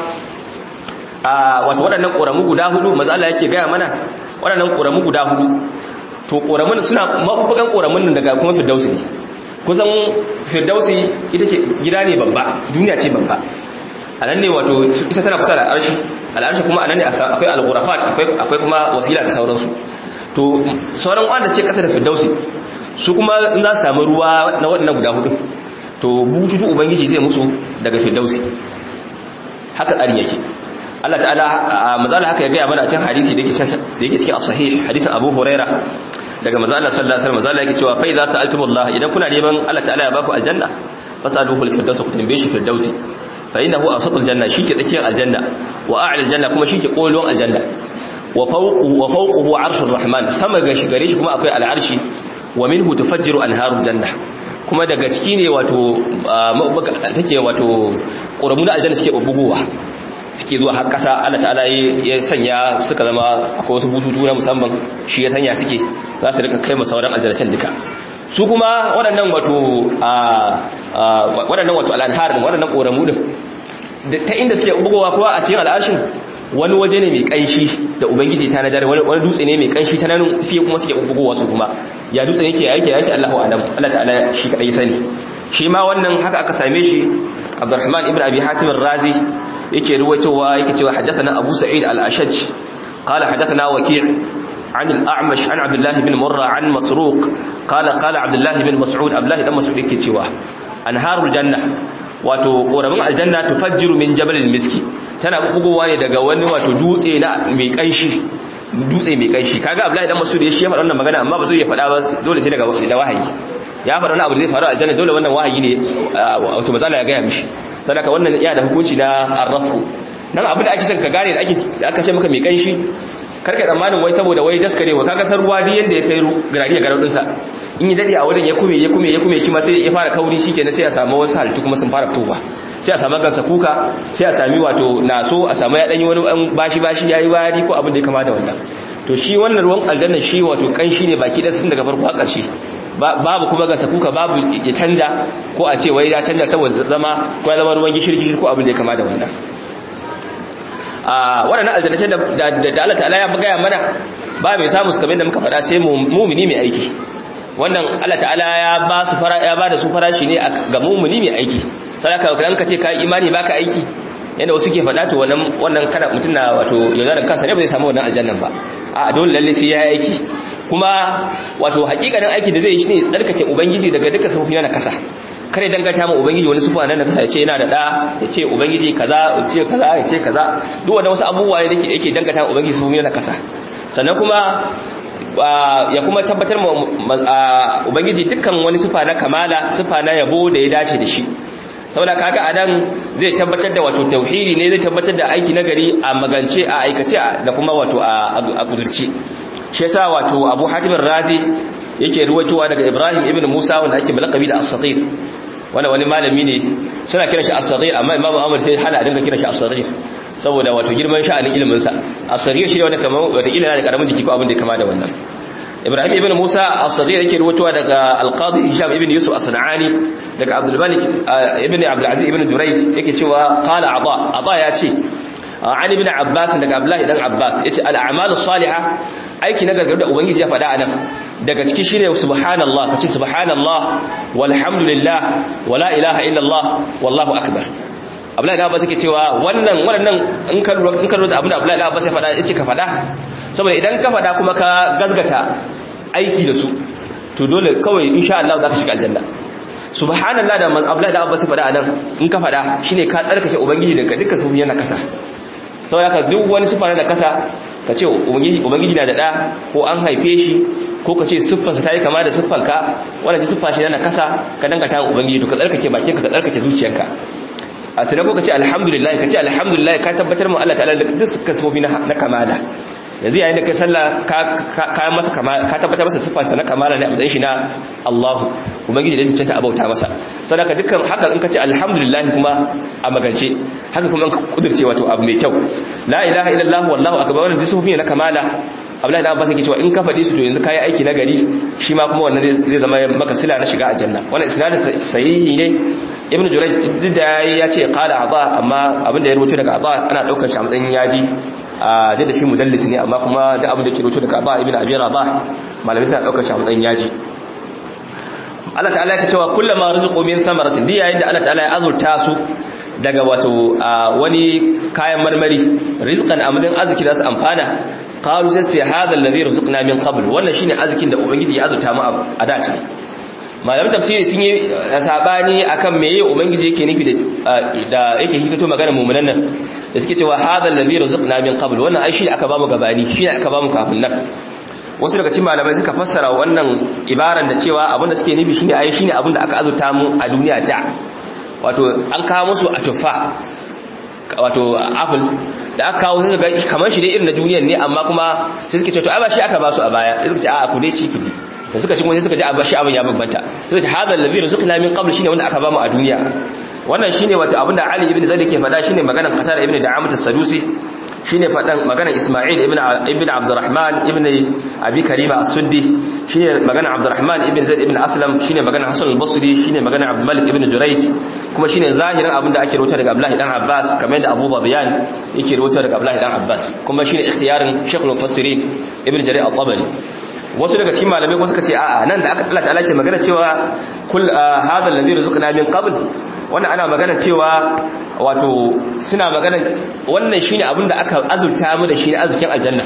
a wato waɗannan ƙoramu guda hudu maza Allah yake gaya mana waɗannan ƙoramu guda hudu to ƙoramun suna mafufukan ƙoramun nan daga kuma firdausi ne kusan firdausi ita ce gida ne babba duniya ce babba a nan ne wato ita tana kusa da arshi al'arshi kuma a nan ne akwai al-ghurafat akwai kuma wasila da sauransu to sauran wanda ce kasa da firdausi su kuma in za su samu ruwa na waɗannan guda hudu to bututu ubangiji zai musu daga firdausi haka tsarin yake Allah ta'ala mazala haka ya gaya mana a cikin hadisi da yake cikin as-sahih hadisin Abu Huraira daga manzo Allah sallallahu alaihi wasallam mazala yake cewa fa idza sa'altumullah idan kuna neman Allah ta'ala ya baku aljanna fasaluhu al-firdaus ku tambaye shi firdausi fa innahu awsatul janna shi ke tsakiyar aljanna wa a'la aljanna kuma shi ke kolon aljanna wa fawquhu wa fawquhu arshur rahman sama ga shi gare shi kuma akwai al'arshi wa minhu tufajjiru anharul janna kuma daga ciki ne wato take wato ƙoramu na aljanna suke bugowa suke zuwa har kasa Allah ta'ala ya sanya suka zama akwai wasu bututu na musamman shi ya sanya suke za su rika kai sauran aljannatan duka su kuma waɗannan wato waɗannan wato al'anhar din waɗannan ƙoramu din ta inda suke bugowa kuwa a cikin al'arshin wani waje ne mai kanshi da ubangiji ta nadar wani dutse ne mai kanshi ta nan sai kuma suke bugowa su kuma ya dutse yake yake yake Allahu alam Allah ta'ala shi kadai sani shi ma wannan haka aka same shi Abdurrahman ibn Abi Hatim ar-Razi yake ruwaitowa yake cewa haddathana Abu Sa'id al-Ashaj qala haddathana Waki' عن الأعمش عن عبد الله بن مرة عن مسروق قال قال عبد الله بن مسعود عبد الله بن مسعود yake cewa anharul janna wato ƙoramin aljanna tufajjiru min jabalil miski tana bugowa ne daga wani wato dutse na mai kanshi dutse mai kanshi kaga Abdullahi dan Mas'ud ya shi ya faɗa wannan magana amma ba zai ya faɗa ba dole sai daga da wahayi ya faɗa wani abu da zai faru a aljanna dole wannan wahayi ne wato mazala ya gaya mishi sadaka wannan ya da hukunci na arrafu nan abin da ake son ka gane da ake aka ce maka mai kanshi karka tsammanin wai saboda wai daskarewa kaga san ruwa duk yanda ya kai garari ya garau dinsa in yi dade a wajen ya kume ya kume ya kume shi ma sai ya fara kauri shikenan sai a samu wasu halittu kuma sun fara fitowa sai a samu gansa kuka sai a sami wato naso a samu ya danyi wani bashi bashi yayi wari ko abin da ya kama da wannan to shi wannan ruwan aljanna shi wato kanshi ne baki da sun daga farko har ƙarshe babu kuma gansa kuka babu ya canja ko a ce wai ya canja saboda zama ko ya zama ruwan gishiri gishiri ko abin da ya kama da wannan a waɗannan aljannatai da Allah ta'ala ya gaya mana ba mai samu su kamar da muka faɗa sai mumini mai aiki wannan Allah ta'ala ya ba su fara ya ba da su farashi ne ga mumini mai aiki sadaka kan ka ce kai imani baka aiki yanda wasu ke faɗa to wannan wannan kada mutum na wato yaudarar kansa ne ba zai samu wannan aljannan ba a dole lalle sai ya yi aiki kuma wato hakikanin aiki da zai yi shine tsarkake ubangiji daga dukkan sufofi na kasa kare dangata ma ubangiji wani sufa nan da kasa ya ce yana da da ya ce ubangiji kaza ya ce kaza ya ce kaza duk wanda wasu abubuwa ne da yake dangata ma ubangiji sufofi na kasa sannan kuma ya kuma tabbatar ma ubangiji dukkan wani sufa na kamala sufa na yabo da ya dace da shi saboda kaga anan zai tabbatar da wato tauhidi ne zai tabbatar da aiki nagari a magance a aikace da kuma wato a kudurci shi yasa wato Abu Hatim Razi yake ruwaitowa daga Ibrahim ibn Musa wanda ake malakabi da As-Saghir wanda wani malami ne suna kiran shi As-Saghir amma Imam Ahmad sai hana a dinga kiran shi As-Saghir saboda wato girman sha'anin ilimin sa As-Saghir shi ne wanda kamar wata ilimi da karamin jiki ko abin da ya kama da wannan Ibrahim ibn Musa As-Saghir yake ruwaitowa daga Al-Qadi Hisham ibn Yusuf As-Sanani daga Abdul Malik ibn Abdul Aziz ibn Jurayj yake cewa qala Aba Aba ya ce an ibn Abbas daga Abdullah dan Abbas yace al-a'malus salihah aiki na gargaru da ubangiji ya faɗa anan daga ciki shine subhanallah kace subhanallah walhamdulillah wala ilaha illallah wallahu akbar Abdullahi da Abbas yake cewa wannan wannan in ka lura in ka lura da abin da Abdullahi da Abbas ya faɗa yace ka faɗa saboda idan ka faɗa kuma ka gazgata aiki da su to dole kawai insha Allah za ka shiga aljanna subhanallah da Abdullahi da Abbas ya faɗa anan in ka faɗa shine ka tsarkake ubangiji daga dukkan su yana kasa saboda ka duk wani sifa na kasa ka ce ubangiji na da ɗa ko an haife shi ko ka ce siffarsa ta yi kama da siffarka wadda ji siffa shi na kasa ka dangata wa ubangiji to ka tsarkake bakinka ka tsarkake zuciyarka a sinan ko ka ce alhamdulillah ka ce alhamdulillah ka tabbatar mu Allah ta'ala duk suka sifofi na kamala yanzu yayin da kai sallah ka masa ka tabbatar masa siffarsa na kamala ne a matsayin shi na Allah ubangiji da ya cancanta abauta masa sadaka dukkan haka in ka ce alhamdulillah kuma a magance haka kuma in ka kudurce wato abu mai kyau la ilaha illallah wallahu akbar wannan disufi ne na kamala Abdullahi da Abbas yake cewa in ka faɗi su to yanzu kai aiki na gari shi ma kuma wannan zai zama maka sila na shiga aljanna wannan isnadin sahihi ne Ibn Jurayj duk da ya ce qala Aba amma abin da ya rubuto daga Aba ana daukar shi a matsayin yaji a da shi mudallis ne amma kuma da abin da ke rubuto daga Aba ibn Abi Rabah malamai suna daukar shi a matsayin yaji Allah ta'ala yake cewa kullama rizqu min thamaratin di yayin da Allah ta'ala ya azurta su daga wato wani kayan marmari rizqan amadin arziki da su amfana qalu sai sai hada alladhi rizqna min qabl wannan shine arzikin da ubangiji ya azurta mu a da ce malamin tafsiri sun yi sabani akan meye ubangiji yake nufi da yake hikato magana mu'minan nan da suke cewa hada alladhi rizqna min qabl wannan ai shi aka bamu gabani shi aka bamu kafin nan wasu daga cikin malamai suka fassara wannan ibaran da cewa abinda suke nufi shine ai shine abinda aka azurta mu a duniya da wato an kawo musu a tuffa wato apple da aka kawo sai ga kamar shi dai irin na duniyar ne amma kuma sai suke ce to ai ba shi aka ba su a baya sai suka ce a ku dai ci kiji da suka ci kuma sai suka ji a shi abin ya bambanta sai ce hadal ladhi rizqna min qabl shine wanda aka ba mu a duniya wannan shine wato abinda Ali ibn Zaid ke faɗa shine maganar Qatar ibn Da'amat as-Sadusi shine fadan maganar Isma'il ibn ibn Abdurrahman ibn Abi Karima as-Suddi shine maganar Abdurrahman ibn Zaid ibn Aslam shine maganar Hasan al-Basri shine maganar Abdul Malik ibn Jurayj kuma shine zahirin abinda ake rawaito daga Abdullah dan Abbas kamar yadda Abu Bayan yake rawaito daga Abdullah dan Abbas kuma shine ikhtiyarin Sheikh al-Mufassirin ibn Jarir al-Tabari wasu daga cikin malamai kuma suka ce a'a nan da aka Allah ta'ala ke magana cewa kul hadha alladhi rizqna min qabl wannan ana magana cewa wato suna magana wannan shine abin da aka azurta mu da shi ne arzikin aljanna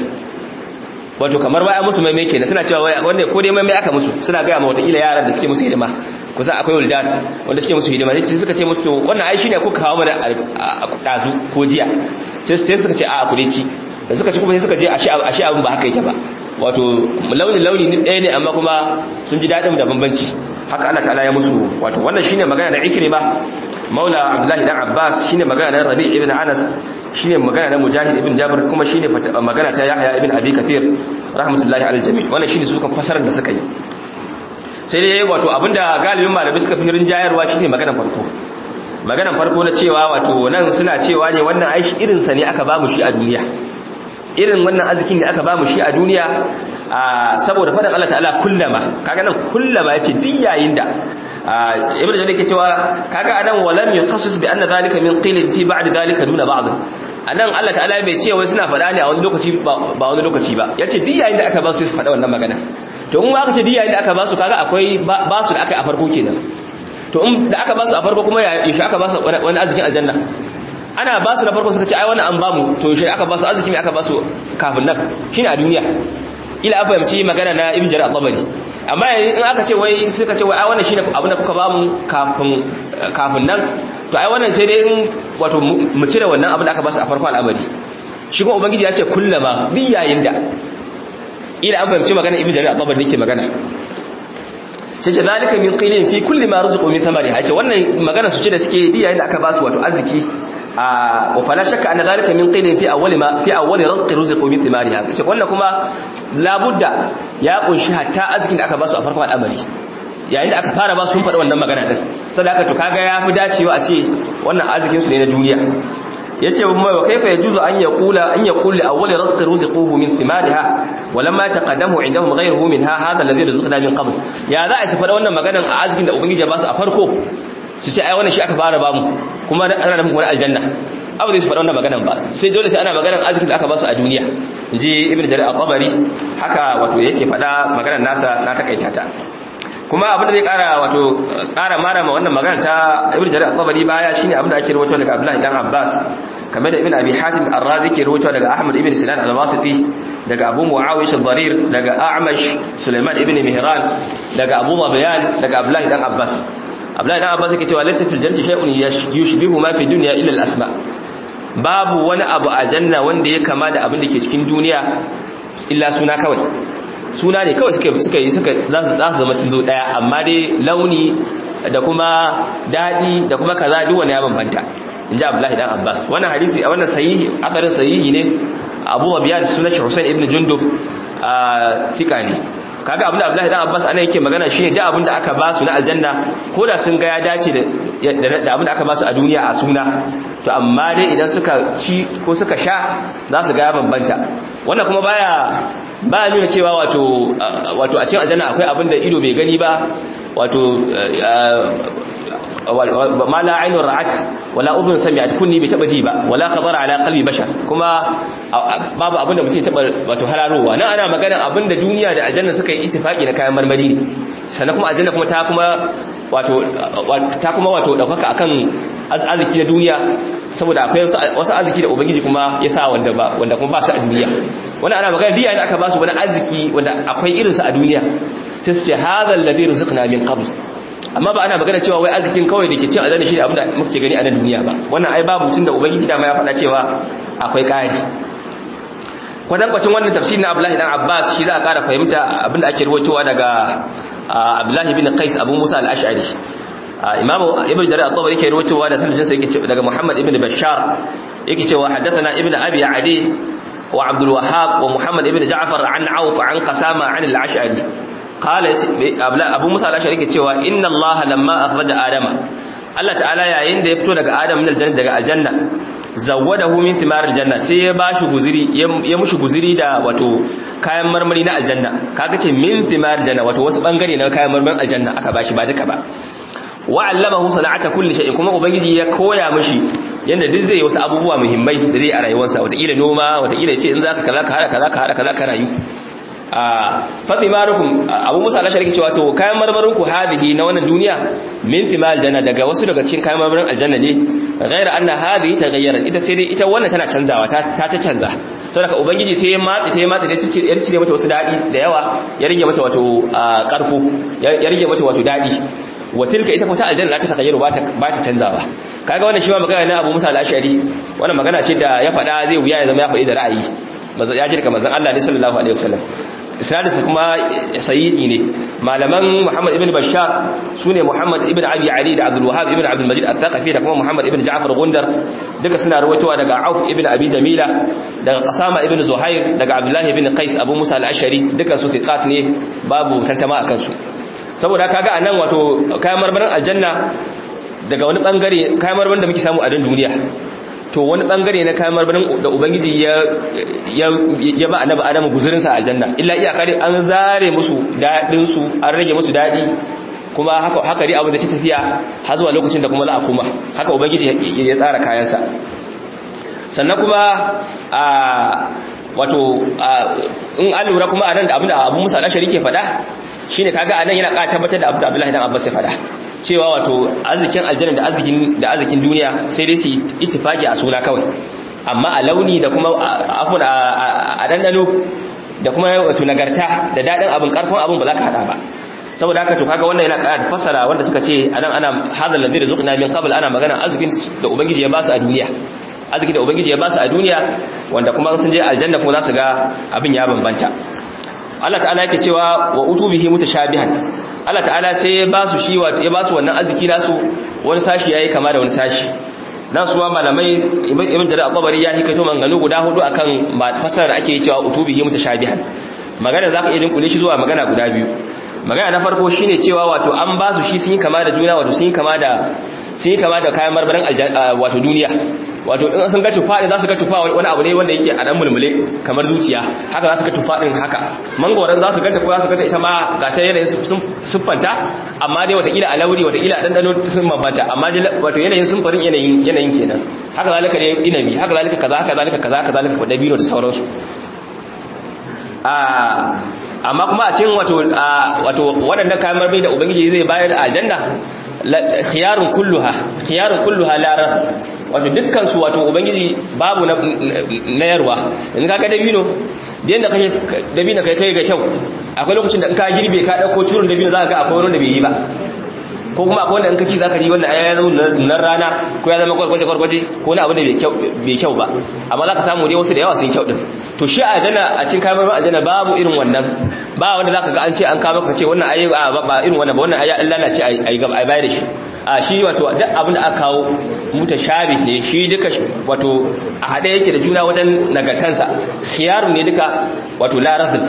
wato kamar baya musu mai kenan suna cewa wanda ko dai mai aka musu suna ga ma wata ila yaran da suke musu hidima kusa akwai wuldan wanda suke musu hidima sai suka ce musu to wannan ai shine kuka kawo mana dazu ko jiya sai suka ce a ku dai ci da suka ci kuma sai suka je ashe ashe abin ba haka yake ba wato launin launi ɗaya ne amma kuma sun ji daɗin da bambanci haka Allah ta'ala ya musu wato wannan shine magana da Ikrima Maula Abdullahi dan Abbas shine magana na Rabi' ibn Anas shine magana na Mujahid ibn Jabir kuma shine magana ta Yahya ibn Abi Kathir rahmatullahi alal jami' wannan shine su kan fasarar da suka yi sai dai wato abinda galibin malamai suka fi rinjayarwa shine maganar farko maganar farko na cewa wato nan suna cewa ne wannan aishi irin sa ne aka ba mu shi a duniya irin wannan arzikin da aka bamu shi a duniya saboda faɗin Allah ta'ala kullama kaga nan kullama yace duk yayin da ibnu jarir yake cewa kaga anan walam yukhassis bi anna zalika min qilin fi ba'd zalika duna ba'd anan Allah ta'ala bai ce wai suna faɗa ne a wani lokaci ba wani lokaci ba yace duk yayin da aka ba su su faɗa wannan magana to in aka ce duk yayin da aka ba su kaga akwai ba su da aka yi a farko kenan to in da aka ba su a farko kuma ya shi aka ba su wani arzikin aljanna ana ba su na farko suka ce ai wannan an ba mu to shi aka ba su arziki mai aka ba su kafin nan shine a duniya ila an fahimci magana na ibn jarir al-tabari amma in aka ce wai suka ce wai ai wannan shine abin da kuka ba mu kafin kafin nan to ai wannan sai dai in wato mu cire wannan abin da aka ba su a farko al'amari shi kuma ubangiji ya ce kullama duk yayin da ila an fahimci magana ibn jarir al-tabari yake magana sai ce zalika min qilin fi kulli ma rizqu min thamari hace wannan magana su ce da suke duk yayin da aka ba su wato arziki a wa fala shakka anna zalika min qilin fi awwali ma fi awwali rizqi rizqu min thimariha ce wannan kuma labudda ya kunshi hatta arzikin da aka ba su a farkon al'amari yayin da aka fara ba su sun faɗi wannan magana din saboda haka to kaga ya fi dacewa a ce wannan arzikin su ne na duniya yace mai wa kaifa yajuzu an yaqula an yaqul li awwali rizqi rizquhu min thimariha wa lamma taqaddamu indahum ghayruhu minha hadha alladhi rizqna min qabl ya za a su faɗa wannan maganan a arzikin da ubangiji ya ba su a farko su ce ai wannan shi aka fara ba mu kuma ana da kuma aljanna abu zai su faɗa wannan maganan ba sai dole sai ana maganan arzikin da aka ba su a duniya inji ibnu jarir al-tabari haka wato yake faɗa maganar nasa na takaita ta kuma abin da zai kara wato kara mara ma wannan magana ta ibnu jarir al-tabari baya shine abin da ake rawaito daga abdullahi dan abbas kamar da ibn abi hatim ar-razi ke rawaito daga ahmad ibn sinan al-wasiti daga abu muawiya al-dharir daga a'mash sulaiman ibn mihran daga abu mabiyan daga abdullahi dan abbas abdullahi dan abbas yake cewa laysa fil jannati shay'un yushbihu ma fi dunya illa al-asma babu wani abu a janna wanda ya kama da abin da ke cikin duniya illa suna kawai suna ne kawai suka suka yi suka za su zama sun zo daya amma dai launi da kuma dadi da kuma kaza duk wani ya bambanta inji Abdullahi dan Abbas wannan hadisi a wannan sahihi akarin sahihi ne Abu Abiyan sunan Hussein ibn Jundub a fika ne kaga abinda Abdullahi dan Abbas ana yake magana shine da abinda aka ba su na aljanna ko da sun ga ya dace da da abinda aka ba su a duniya a suna to amma dai idan suka ci ko suka sha za su ga ya bambanta wannan kuma baya ba nuna cewa wato wato a cikin aljanna akwai abin da ido bai gani ba wato ma la ainun ra'at wala udhun sami'at kunni bai taba ji ba wala khabara ala qalbi bashar kuma babu abin da mutum taba wato hararowa nan ana magana abin da duniya da aljanna suka yi ittifaki na kayan marmari ne sannan kuma aljanna kuma ta kuma wato ta kuma wato daukaka akan arziki na duniya saboda akwai wasu arziki da ubangiji kuma ya sa wanda ba wanda kuma ba su a duniya wannan ana magana diya ne aka ba su wani arziki wanda akwai irin sa a duniya sai su ce hadha alladhi rizqna min qabl amma ba ana magana cewa wai arzikin kawai da ke cin azani shi ne abinda muke gani a nan duniya ba wannan ai babu tun da ubangiji dama ya faɗa cewa akwai ƙari kwatankwacin wannan tafsir na abdullahi dan abbas shi za a ƙara fahimta abinda ake ruwaitowa daga abdullahi bin qais abu musa al-ash'ari imamu ibn jarir at-tabari yake ruwaitowa da sanadin sa yake daga muhammad ibn bashar yake cewa haddathana ibn abi adi wa abdul wahhab wa muhammad ibn ja'far an auf an qasama an al-ash'ari قال ابو موسى الاشعري yake cewa inna allah lamma akhraja adama Allah ta'ala yayin da ya fito daga adam min aljanna daga aljanna zawwadahu min thimar aljanna sai ya bashi guziri ya mushi guziri da wato kayan marmari na aljanna kaga ce min thimar aljanna wato wasu bangare na kayan marmarin aljanna aka bashi ba duka ba wa allamahu sana'ata kulli shay'in kuma ubangiji ya koya mishi yanda duk zai yi wasu abubuwa muhimmai da zai a rayuwarsa wata ila noma wata ila ce in zaka kaza ka hada kaza ka hada kaza ka rayu fatimarukum abu musa ala shariki cewa to kayan marmarin ku hadihi na wannan duniya min thimal janna daga wasu daga cikin kayan marmarin aljanna ne ghaira anna hadihi taghayyara ita sai dai ita wannan tana canzawa ta ta canza saboda ubangiji sai ya matsi sai ya matsi da cici ya cire mata wasu dadi da yawa ya rige mata wato karko ya rige mata wato dadi wa tilka ita kuma ta aljanna ta tagayyaro ba ta ba ta canzawa kaga wannan shi ma magana na Abu Musa al-Ash'ari wannan magana ce da ya faɗa zai wuya ya zama ya faɗi da ra'ayi manzo ya jirka manzon Allah ne sallallahu alaihi wasallam isnadinsa kuma sayyidi ne malaman Muhammad ibn Bashar sune Muhammad ibn Abi Ali da Abdul Wahhab ibn Abdul Majid al-Thaqafi da kuma Muhammad ibn Ja'far Gundar duka suna rawaitowa daga Auf ibn Abi Jamila daga Qasama ibn Zuhair daga Abdullah ibn Qais Abu Musa al-Ashari duka su fiqat ne babu tantama akan su saboda kaga anan wato kayan marmarin aljanna daga wani bangare kayan marmarin da muke samu a dan duniya to wani bangare na kayan marmarin da ubangiji ya ya ba annabi adamu guzurinsa a aljanna illa iyaka dai an zare musu dadin su an rage musu dadi kuma haka haka dai abin da ta tafiya har zuwa lokacin da kuma za a koma haka ubangiji ya tsara kayansa sannan kuma a wato in an lura kuma anan da abin da abu musa al-ashari ke faɗa shine kaga anan yana ƙara tabbatar da abin da abdullahi dan abbas ya faɗa cewa wato arzikin aljanna da arzikin da arzikin duniya sai dai su ittifaki a suna kawai amma a launi da kuma afun a dandano da kuma wato nagarta da dadin abin karfin abin ba za ka hada ba saboda haka to kaga wannan yana ƙara fassara wanda suka ce anan ana hadal ladhi rizqna min qabl ana magana arzikin da ubangiji ya ba su a duniya arziki da ubangiji ya ba su a duniya wanda kuma sun je aljanna kuma za su ga abin ya bambanta Allah ta'ala yake cewa wa utubihi mutashabihan Allah ta'ala sai ya ba su shi ya ba su wannan arziki nasu wani sashi yayi kama da wani sashi nan suwa malamai ibn jarir al-tabari ya hikaito manganu guda hudu akan fasarar da ake cewa utubihi mutashabihan magana zaka iya dinkule shi zuwa magana guda biyu magana na farko shine cewa wato an ba su shi sun yi kama da juna wato sun yi kama da sun yi kama da kayan marmarin wato duniya wato in sun ga tufa za su ga tufa wani abu ne wanda yake a dan mulmule kamar zuciya haka za su ga tufa din haka mangoran za su ganta ko za su ganta ita ma ga ta yanayin siffanta amma dai watakila a lauri watakila a dandano sun bambanta amma wato yanayin sunfarin yanayin yanayin kenan haka zalika ne inabi haka zalika kaza haka zalika kaza haka zalika dabino da sauransu amma kuma a cikin wato wato waɗannan kayan marmari da ubangiji zai bayar a aljanna khiyarun kulluha khiyarun kulluha larar wato dukkan su wato ubangiji babu na yarwa in ka ga dabino da yanda kake dabino kai kai ga kyau akwai lokacin da in ka girbe ka dauko curun dabino zaka ga akwai wanda bai yi ba ko kuma akwai wanda in ka ci zaka ji wannan ya zama nan rana ko ya zama gwargwaje gwargwaje ko wani abu da bai kyau ba amma zaka samu dai wasu da yawa sun kyau din to shi a aljanna a cikin kamar aljanna babu irin wannan ba wanda zaka ga an ce an kawo maka ce wannan ayi ba irin wannan ba wannan ayi Allah lalace ayi gaba ayi bayar da shi a shi wato duk abin da aka kawo mutashabih ne shi duka wato a hade yake da juna wajen nagartansa khiyarun ne duka wato la radd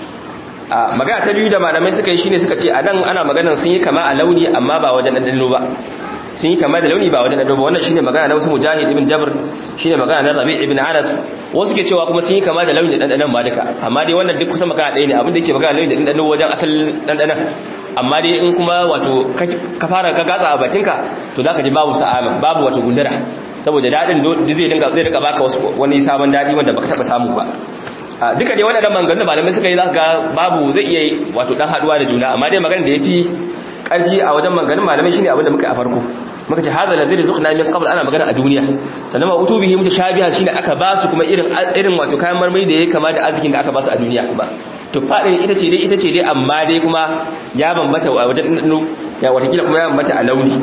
a magana ta biyu da malamai suka yi shine suka ce a nan ana maganar sun yi kama a launi amma ba wajen ɗanɗano ba sun yi kama da launi ba wajen ɗanɗano ba wannan shine magana na wasu mujahid ibn jabr shine magana na rabi ibn anas wasu ke cewa kuma sun yi kama da launi da ɗanɗanon ma duka amma dai wannan duk kusan magana ɗaya ne abin da yake magana launi da ɗanɗano wajen asalin ɗanɗanon amma dai in kuma wato ka fara ka gatsa a bakinka to zaka ji babu sa'ama babu wato gundura saboda daɗin zai dinga zai rika baka wani sabon daɗi wanda baka taɓa samu ba duka dai waɗannan maganganun malamai suka yi za ga babu zai iya wato dan haduwa da juna amma dai maganar da yafi ƙarfi a wajen maganganun malamai shine abin da muka a farko muka ce hadha ladhi rizqna min qabl ana magana a duniya sannan ma utubihi mutashabiha shine aka ba su kuma irin irin wato kayan marmari da yake kama da arzikin da aka ba su a duniya kuma to fadin ita ce dai ita ce dai amma dai kuma ya bambata a wajen ya watakila kuma ya bambata a launi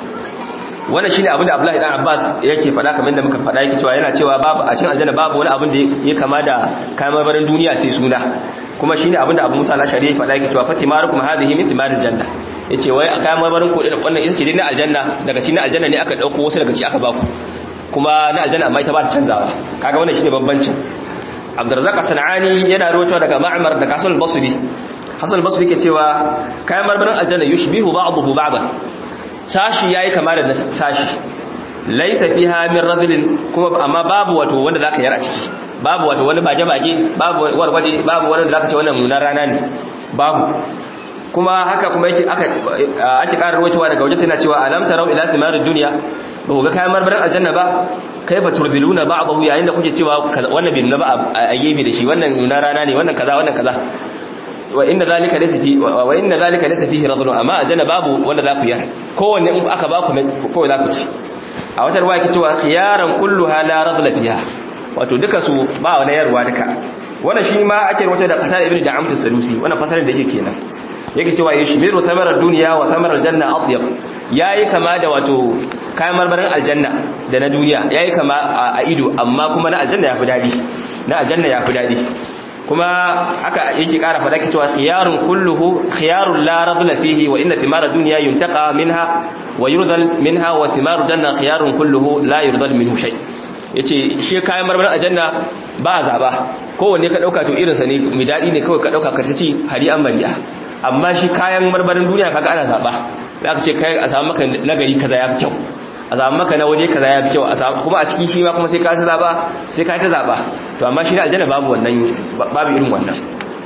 wannan shine abin da Abdullahi dan Abbas yake faɗa kamar da muka faɗa yake cewa yana cewa babu a cikin aljanna babu wani abin da ya kama da kayan marmarin duniya sai suna kuma shine abin da Abu Musa al-Ashari yake faɗa yake cewa fatimarukum hadhihi min thimaril janna yace wai a kayan marmarin ku wannan ita ce dai na aljanna daga cikin aljanna ne aka dauko wasu daga ci aka baku kuma na aljanna amma ita ba ta canzawa kaga wannan shine bambancin Abdurrazzaq Sanani yana rawaito daga Ma'mar da Hasan al-Basri Hasan al-Basri yake cewa kayan marmarin aljanna yushbihu ba'dahu ba'dan sashi yayi kama da sashi laisa fiha min radlin kuma amma babu wato wanda zaka yar a ciki babu wato wani baje baje babu warwaje babu wanda zaka ce wannan nunar rana ne babu kuma haka kuma yake aka ake karar rawaitowa daga waje suna cewa alam tarau ila thimarid dunya ba ku ga kayan marmarin aljanna ba kaifa turbiluna ba'dahu yayin da kuke cewa wannan bin na ba a gefe da shi wannan nunar rana ne wannan kaza wannan kaza wa inna zalika laysa fi wa inna zalika laysa fihi radlu amma aljanna babu wanda za ku yar kowanne in aka ba ku kawai za ku ci a wata ruwa yake cewa khiyaran kulluha la radla fiha wato duka su ba wani yarwa duka wannan shi ma ake wata da qatar ibn da'amt as-salusi wannan fasarin da yake kenan yake cewa yashmiru thamarar dunya wa thamarar janna atyab yayi kama da wato kayan marmarin aljanna da na duniya yayi kama a ido amma kuma na aljanna yafi dadi na aljanna yafi dadi kuma haka yake kara fada ki cewa khiyarun kulluhu khiyarun la radla fihi wa inna thimara dunya yuntaqa minha wa yurdal minha wa thimaru janna khiyarun kulluhu la yurdal minhu shay yace shi kayan marmarin aljanna ba zaba kowanne ka dauka to irin sa ne mai dadi ne kawai ka dauka ka ci hari an mariya amma shi kayan marmarin duniya kaga ana zaba zaka ce kai a samu maka nagari kaza ya fi kyau a samu maka na waje kaza ya fi kyau a samu kuma a cikin shi ma kuma sai ka ta zaba sai ka ta zaba to amma shi na aljanna babu wannan babu irin wannan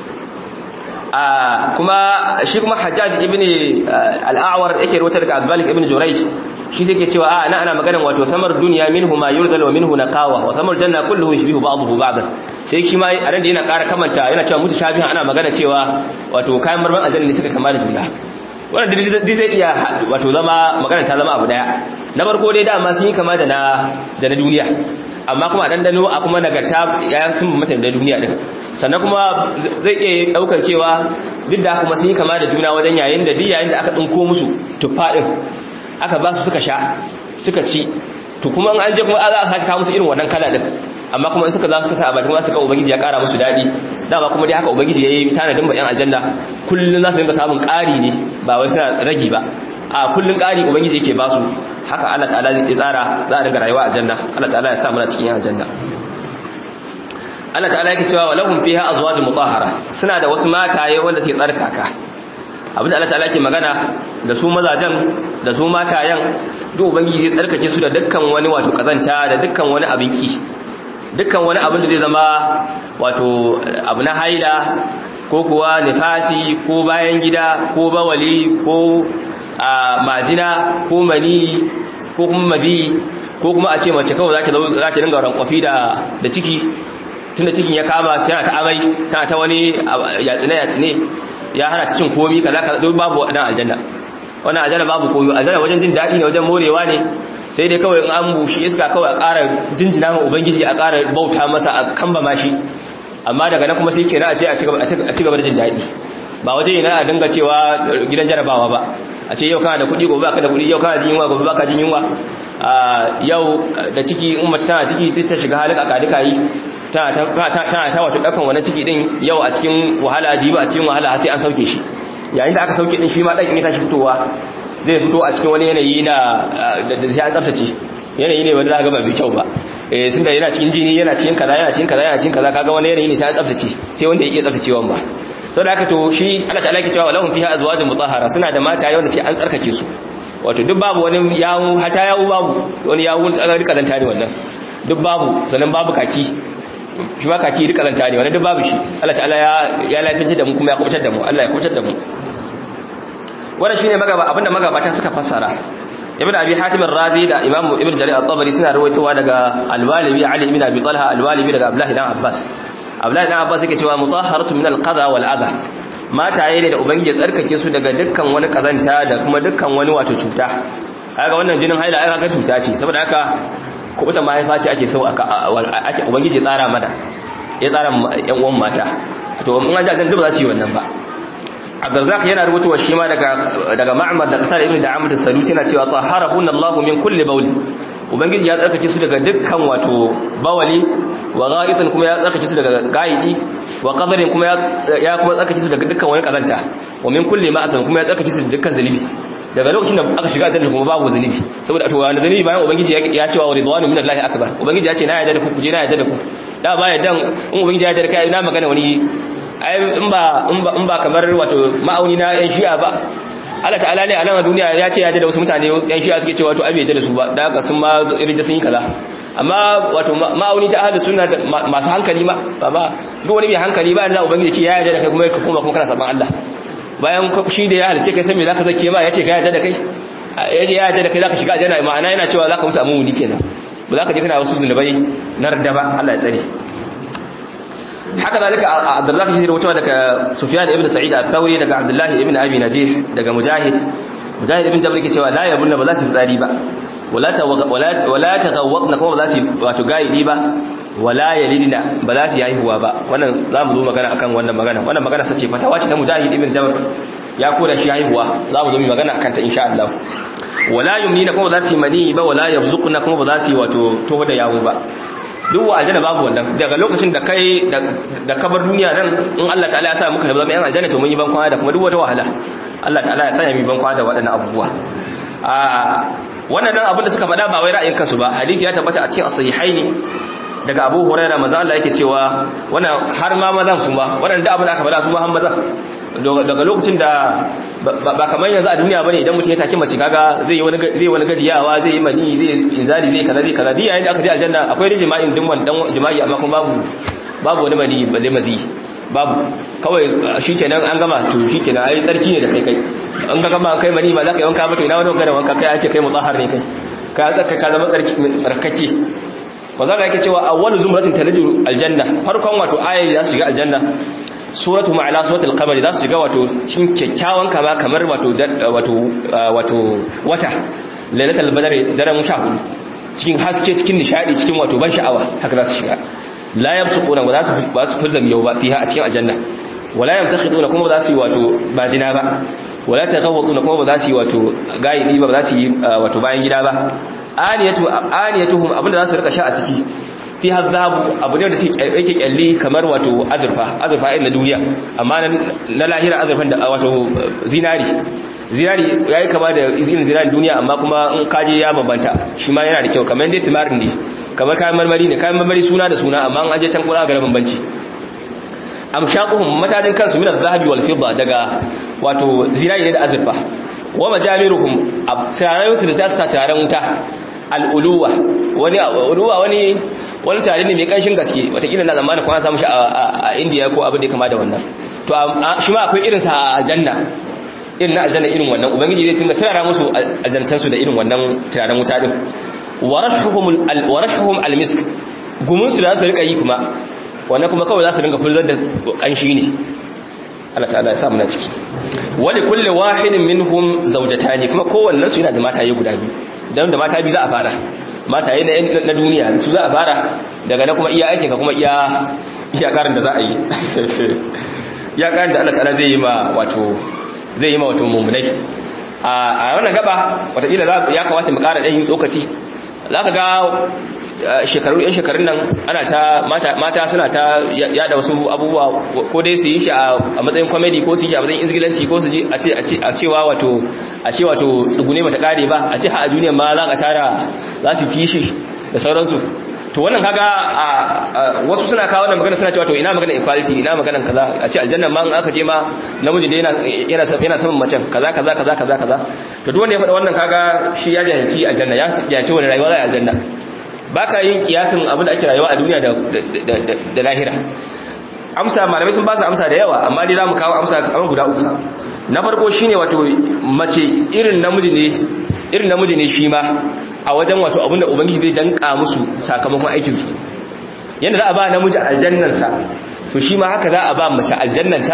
a kuma shi kuma hajjaj ibn al-a'war yake rawatar daga al-malik ibn jurayj shi sai ke cewa a ana ana maganar wato samar duniya minhu ma yurdal wa minhu naqawa wa samar janna kulluhu yushbihu ba'dahu ba'dan sai shi ma a ran da yana ƙara kamanta yana cewa mutu shabihan ana magana cewa wato kayan marman aljanna ne suka kama da juna wannan duk zai iya wato zama magana ta zama abu daya na farko dai dama sun yi kama da na da na duniya amma kuma dan dano a kuma nagarta ya sun mata da duniya din sannan kuma zai iya daukar cewa duk da kuma sun yi kama da juna wajen yayin da duk yayin da aka dinko musu tuffa din aka ba su suka sha suka ci to kuma an je kuma za a sake kawo musu irin wannan kala din amma kuma in suka za su kasa a bakin wasu ka ubangiji ya kara musu daɗi dama kuma dai haka ubangiji ya yi tanadin ba 'yan aljanna kullum za su dinga samun ƙari ne ba wai suna ragi ba a kullum ƙari ubangiji yake ba su haka allah ta'ala zai tsara za a dinga rayuwa a aljanna allah ta'ala ya sa muna cikin 'yan aljanna allah ta'ala yake cewa walahum fiha azwajun mutahhara suna da wasu mataye wanda suke tsarkaka abinda allah ta'ala yake magana da su mazajen da su matayen duk ubangiji zai tsarkake su da dukkan wani wato kazanta da dukkan wani abin ki dukkan wani abin da zai zama wato abu na haila ko kuwa nifasi ko bayan gida ko bawali ko majina ko mani ko kuma mabi ko kuma a ce mace kawai za ta dinga rankwafi da ciki tunda cikin ya kama tana ta amai tana ta wani yatsine-yatsine ya hana ta cin komi kaza kaza duk babu waɗannan aljanna wannan aljanna babu koyo aljanna wajen jin daɗi ne wajen morewa ne sai dai kawai in an bushi iska kawai a ƙara jinjina ma ubangiji a ƙara bauta masa a kamba mashi amma daga nan kuma sai kenan a ce a ci gaba da jin daɗi ba waje yana a dinga cewa gidan jarabawa ba a ce yau kana da kuɗi gobe baka da kuɗi yau kana jin yunwa gobe baka jin yunwa yau da ciki in mace tana ciki duk ta shiga halin akadika yi tana ta wato ɗaukan wani ciki ɗin yau a cikin wahala jiba a cikin wahala sai an sauke shi yayin da aka sauke ɗin shi ma ɗan in ya tashi fitowa zai fito a cikin wani yanayi na da sai an tsaftace yanayi ne wanda za ga ba mai kyau ba eh sun da yana cikin jini yana cikin kaza yana cikin kaza yana cikin kaza kaga wani yanayi ne sai an tsaftace sai wanda ya iya tsaftacewan ba sau da haka to shi Allah ta'ala ke cewa walahum fiha azwajun mutahhara suna da mata wanda ce an tsarkake su wato duk babu wani yawu hata yawu babu wani yawu rika zanta ne wannan duk babu sannan babu kaki shi ma kaki rika zanta ne wannan duk babu shi Allah ta'ala ya ya lafiya da mu kuma ya kubutar da mu Allah ya kubutar da mu wannan shine magaba abinda magabata suka fassara ibn abi hatim ar-razi da imam ibn jarir at-tabari suna rawaitowa daga al-walibi ali ibn abi talha al-walibi daga abdullah ibn abbas abdullah ibn abbas yake cewa mutahharatu min al-qadha wal adha mataye ne da ubangiji tsarkake su daga dukkan wani kazanta da kuma dukkan wani wato cuta kaga wannan jinin haila ai kaga cuta ce saboda haka kubuta mahaifa ce ake so ake ubangiji tsara mana ya tsara yan uwan mata to in an ji aljanna ba za su yi wannan ba Abdurrazzaq yana rubutuwa shi ma daga daga Ma'mar da Qatar ibn Da'amat as-Salusi yana cewa taharabun Allah min kulli bawl ubangiji ya tsarkake su daga dukkan wato bawali wa gha'itan kuma ya tsarkake su daga ga'idi wa qadarin kuma ya kuma tsarkake su daga dukkan wani kazanta wa min kulli ma'atan kuma ya tsarkake su daga dukkan zalibi daga lokacin da aka shiga aljanna kuma babu zalibi saboda to wani zalibi bayan ubangiji ya cewa wa ridwanu min Allah akbar ubangiji ya ce na yarda da ku ku je na yarda da ku da ba yarda in ubangiji ya yarda da kai na magana wani ai in ba in ba kamar wato ma'auni na yan shi'a ba Allah ta'ala ne a nan a duniya ya ce ya da wasu mutane yan shi'a suke cewa to abi da su ba da haka sun ma irin sun yi kaza amma wato ma'auni ta ahlus sunna masu hankali ma ba ba duk wani mai hankali ba da ubangiji ce ya yarda da kai kuma ka koma kuma kana saban Allah bayan shi da ya halice kai san me zaka zake ma yace ka yarda da kai ya yarda da kai zaka shiga aljanna ma'ana yana cewa zaka mutu amun wuni kenan ba zaka je kana wasu zunubai na radda ba Allah ya tsare haka zalika Abdullah bin rawato daga Sufyan ibn Sa'id al-Thawri daga Abdullah ibn Abi Najih daga Mujahid Mujahid ibn Jabr yake cewa la yabunna ba za su tsari ba wala ta wala wala tagawwadna kuma ba za su wato gaidi ba wala yalidna ba za su yi haihuwa ba wannan zamu zo magana akan wannan magana wannan magana sace fatawa ce ta Mujahid ibn Jabr ya koda shi haihuwa zamu zo mu magana akan ta insha Allah wala yumnina kuma ba za su yi mani ba wala yabzuqna kuma ba za su yi wato toho da yawo ba duk wa aljanna babu wannan daga lokacin da kai da kabar duniya nan in Allah ta'ala ya sa muka zama yan aljanna to mun yi ban kwana da kuma duk wata wahala Allah ta'ala ya sanya mu ban kwana da waɗannan abubuwa a wannan dan abin da suka faɗa ba wai ra'ayin kansu ba hadisi ya tabbata a cikin as-sahihaini daga Abu Hurairah manzo Allah yake cewa wannan har ma mazan su ma wannan da abin da aka faɗa su ma har mazan daga lokacin da ba kamar yanzu a duniya bane idan mutum ya take mace kaga zai yi wani zai wani gajiyawa zai yi mani zai inzali zai kaza zai kaza diya yayin da aka je aljanna akwai rijma'in dimman dan jima'i amma kuma babu babu wani mani balle mazi babu kawai shikenan an gama to shikenan ai tsarki ne da kai kai an ga gama kai mani ba za ka yi wanka ba to ina wani wanka da wanka kai an ce kai mutahhar ne kai ka tsarka ka zama tsarki tsarkake wanda yake cewa awwalu zumratin talaju aljanna farkon wato ayi za su shiga aljanna suratu ma'ala suratul qamar za su shiga wato cikin kyakkyawan kama kamar wato wato wato wata lailatul badr daren sha hudu cikin haske cikin nishadi cikin wato ban sha'awa haka za su shiga la yabsuquna wa za su ba su fuzam yau ba fiha a cikin aljanna wala yamtakhiduna kuma ba za su yi wato bajina ba wala taghawwaduna kuma ba za su yi wato gaidi ba ba za su yi wato bayan gida ba aniyatu aniyatuhum abinda za su rika sha a ciki fi hazabu abu ne da yake kyalli kamar wato azurfa azurfa irin na duniya amma na lahira azurfan da wato zinari zinari yayi kama da irin zinari duniya amma kuma in kaje ya bambanta shi ma yana da kyau kamar dai timarin ne kamar kayan marmari ne kayan marmari suna da suna amma an aje can kura ga bambanci amshaquhum matajin kansu min az-zahabi wal fidda daga wato zinari ne da azurfa wa majamiruhum turaren su da za su sa turaren wuta al'uluwa wani uluwa wani wani tare ne mai kanshin gaske watakila na zamanin kuma samu shi a indiya ko abin da ya kama da wannan to shi ma akwai irinsa a aljanna irin na aljanna irin wannan ubangiji zai tunga turara musu aljantansu da irin wannan turaren wuta din warashuhum almisk gumunsu da za su rika yi kuma wannan kuma kawai za su ringa fulzar da kanshi ne Allah ta'ala ya sa muna ciki wani kulle wahidin minhum zawjatani kuma kowannen su yana da mataye guda biyu dan da mata biyu za a fara mataye na duniya su za a fara daga na kuma iya aikin ka kuma iya iya karin da za a yi ya karin da Allah ta'ala zai yi ma wato zai yi ma wato mummunai a wannan gaba wataƙila ya kamata mu ƙara ɗan yin tsokaci za ka ga shekaru yan shekarun nan ana ta mata suna ta yada wasu abubuwa ko dai su yi shi a matsayin comedy ko su yi a matsayin izgilanci ko su ji a cewa wato a ce wato tsugune bata kare ba a ce ha a duniya ma za ka tara za su kishi da sauransu to wannan kaga wasu suna kawo wannan magana suna cewa to ina magana equality ina magana kaza a ce aljanna ma in aka je ma namiji da yana yana yana saman macen kaza kaza kaza kaza kaza to duk wanda ya faɗa wannan kaga shi ya jahilci aljanna ya ce wani rayuwa zai aljanna baka yin kiyasin abin da ake rayuwa a duniya da lahira amsa malamai sun ba su amsa da yawa amma dai za mu kawo amsa kamar guda uku na farko shine wato mace irin namiji ne irin namiji ne shi ma a wajen wato abinda ubangiji zai danka musu sakamakon aikin su yanda za a ba namiji aljannansa to shi ma haka za a ba mace aljannanta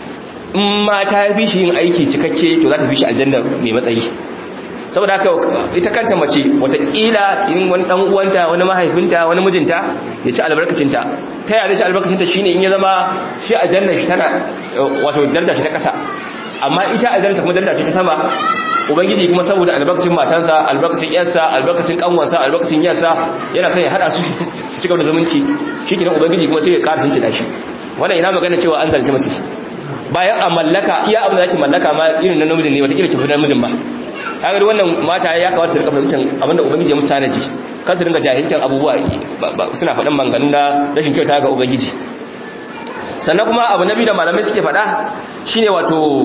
in ma ta fi shi yin aiki cikakke to za ta fi shi aljanna mai matsayi saboda haka ita kanta mace watakila in wani dan uwanta wani mahaifinta wani mijinta ya ci albarkacinta ta yaya ci albarkacinta shine in ya zama shi aljanna shi tana wato daraja shi ta kasa amma ita aljanna kuma daraja ce ta sama ubangiji kuma saboda albarkacin matansa albarkacin yarsa albarkacin kanwansa albarkacin yarsa yana son ya hada su su ci gaba da zumunci shikenan ubangiji kuma sai ya ƙara tunci shi wannan ina magana cewa an zalunci mace bayan a mallaka iya abin da zaki mallaka ma irin na namijin ne wata kila ki fi namijin ba kaga wannan mata ya kamata su rika fahimtar abinda ubangiji ya musu tanaji kan su dinga jahiltar abubuwa suna faɗin manganu na rashin kyauta ga ubangiji sannan kuma abu na biyu da malamai suke faɗa shine wato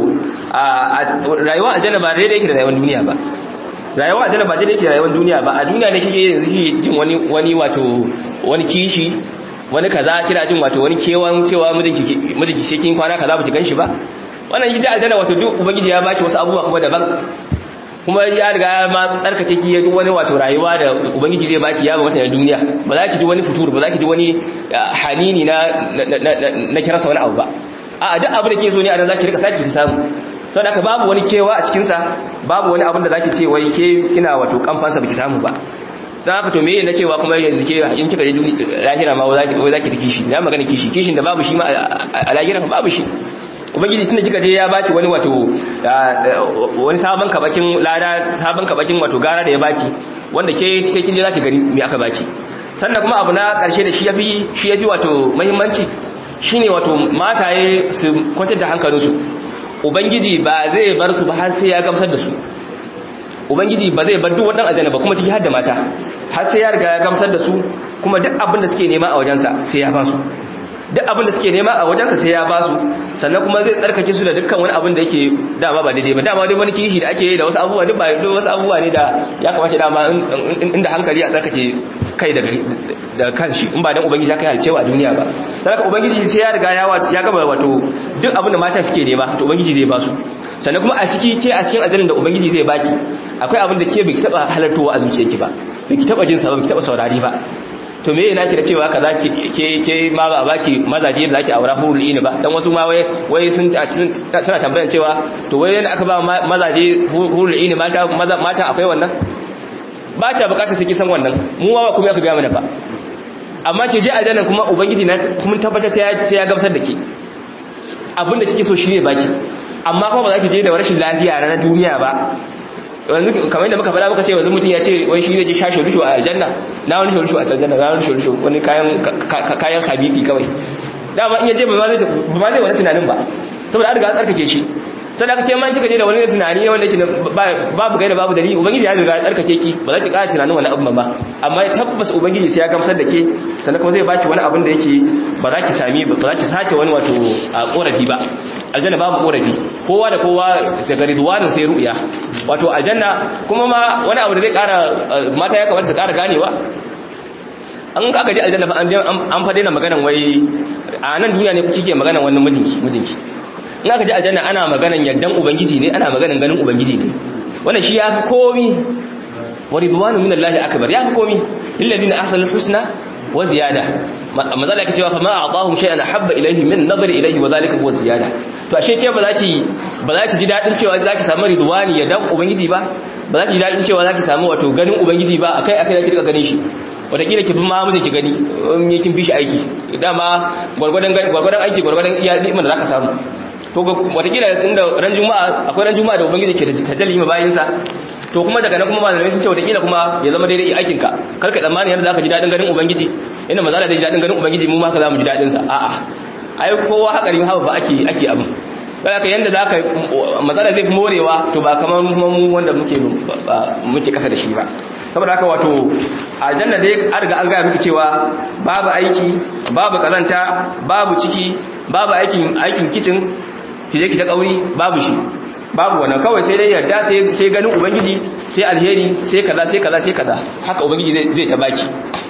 rayuwa aljanna ba daidai yake da rayuwar duniya ba rayuwa aljanna ba daidai yake da rayuwar duniya ba a duniya ne kike yanzu kike jin wani wani wato wani kishi wani kaza kina jin wato wani kewan cewa mijinki mijinki sai kin kwana kaza ba ki ganshi ba wannan gida aljanna wato duk ubangiji ya baki wasu abubuwa kuma daban kuma ya riga ya ma tsarkake ki ya duk wani wato rayuwa da ubangiji zai baki ya ba wata na duniya ba za ki ji wani fitur ba za ki ji wani hanini na na kirasa wani abu ba a duk abin da ke so ne a nan za ki rika saki ki samu to da babu wani kewa a cikin sa babu wani abin da za ki ce wai ke kina wato kamfansa baki samu ba dan haka to me na cewa kuma yanzu ke in kika je lahira ma wai za ki ta kishi na magana kishi kishin da babu shi ma a lahira babu shi ubangiji tunda kika je ya baki wani wato wani sabon kabakin lada sabon kabakin wato gara da ya baki wanda ke sai kin je zaki gani me aka baki sannan kuma abu na karshe da shi yafi shi yafi wato muhimmanci shine wato mataye su kwantar da hankalinsu ubangiji ba zai bar su ba har sai ya gamsar da su ubangiji ba zai bar duk wadannan aljanna ba kuma ciki har da mata har sai ya riga ya gamsar da su kuma duk abin da suke nema a wajensa sai ya ba su duk abin da suke nema a wajensa sai ya ba su sannan kuma zai tsarkake su da dukkan wani abin da yake dama ba daidai ba dama dai wani kishi da ake yi da wasu abubuwa duk ba duk wasu abubuwa ne da ya kamata dama inda hankali a tsarkake kai daga da kanshi in ba dan ubangiji ya kai halcewa a duniya ba dan haka ubangiji sai ya riga ya ya gaba wato duk abin da mata suke nema to ubangiji zai ba su sannan kuma a ciki ke a cikin ajalin da ubangiji zai baki akwai abin da ke biki taba halartowa a zuciyarki ba biki taba jin sa ba biki taba saurari ba to me yana ki da cewa kaza ke ke ma ba baki mazaje da zaki aura hurul ini ba dan wasu ma wai wai sun suna tambayar cewa to wai yanda aka ba mazaje hurul ini mata mata akwai wannan ba ta bukatar sai san wannan mu ma ba kuma aka ga mana ba amma ke je aljanna kuma ubangiji na kuma tabbatar sai ya sai ya gamsar da ke abinda kike so shine baki amma kuma ba za ki je da rashin lafiya na duniya ba yanzu kamar yadda muka faɗa muka ce yanzu mutum ya ce wai shi zai je shashe rushu a aljanna na wani shurushu a aljanna na wani shurushu wani kayan kayan habiki kawai dama in ya je ba ma zai ba ma zai wani tunanin ba saboda an riga an tsarkake shi sai aka ce man kika je da wani tunani wanda yake babu gaida babu dalili ubangiji ya riga ya tsarkake ki ba za ki ƙara tunanin wani abu ba amma tabbas ubangiji sai ya gamsar da ke sannan kuma zai baki wani abin da yake ba za ki sami ba za ki sake wani wato a korafi ba aljanna babu korafi kowa da kowa daga ridwanin sai ru'ya wato aljanna kuma ma wani abu da zai ƙara mata ya kamata su ƙara ganewa an aka je aljanna an fa daina maganan wai a nan duniya ne kuke maganan wannan mijinki mijinki in aka ji aljanna ana maganan yardan ubangiji ne ana maganan ganin ubangiji ne wannan shi yafi komi wa ridwanu min Allah akbar yafi komi lil ladina ahsanul husna wa ziyada mazala yake cewa fa ma a'tahum shay'an habba ilayhi min nadari ilayhi wa zalika huwa ziyada to ashe ke ba za ki ba za ki ji dadin cewa za ki samu ridwani yardan ubangiji ba ba za ki ji dadin cewa za ki samu wato ganin ubangiji ba akai akai za ki rika ganin shi wataƙila ki fi ma miji ki gani in kin bi shi aiki dama gwargwadon gwargwadon aiki gwargwadon iya ni'imar da zaka samu to watakila inda ran juma'a akwai ran juma'a da ubangiji ke tajalli ma bayinsa to kuma daga nan kuma malamai sun ce watakila kuma ya zama daidai aikin ka kar ka tsammani yadda zaka ji dadin ganin ubangiji inda mazala zai ji dadin ganin ubangiji mu ma ka za mu ji dadin sa a'a ai kowa hakari hawa ba ake ake abin kada ka yanda zaka mazala zai fi morewa to ba kamar kuma mu wanda muke muke kasa da shi ba saboda haka wato aljanna dai an riga an gaya miki cewa babu aiki babu kazanta babu ciki babu aikin aikin kitchen ki je ki ta kauri babu shi babu wannan kawai sai dai yarda sai sai ganin ubangiji sai alheri sai kaza sai kaza sai kaza haka ubangiji zai zai ta baki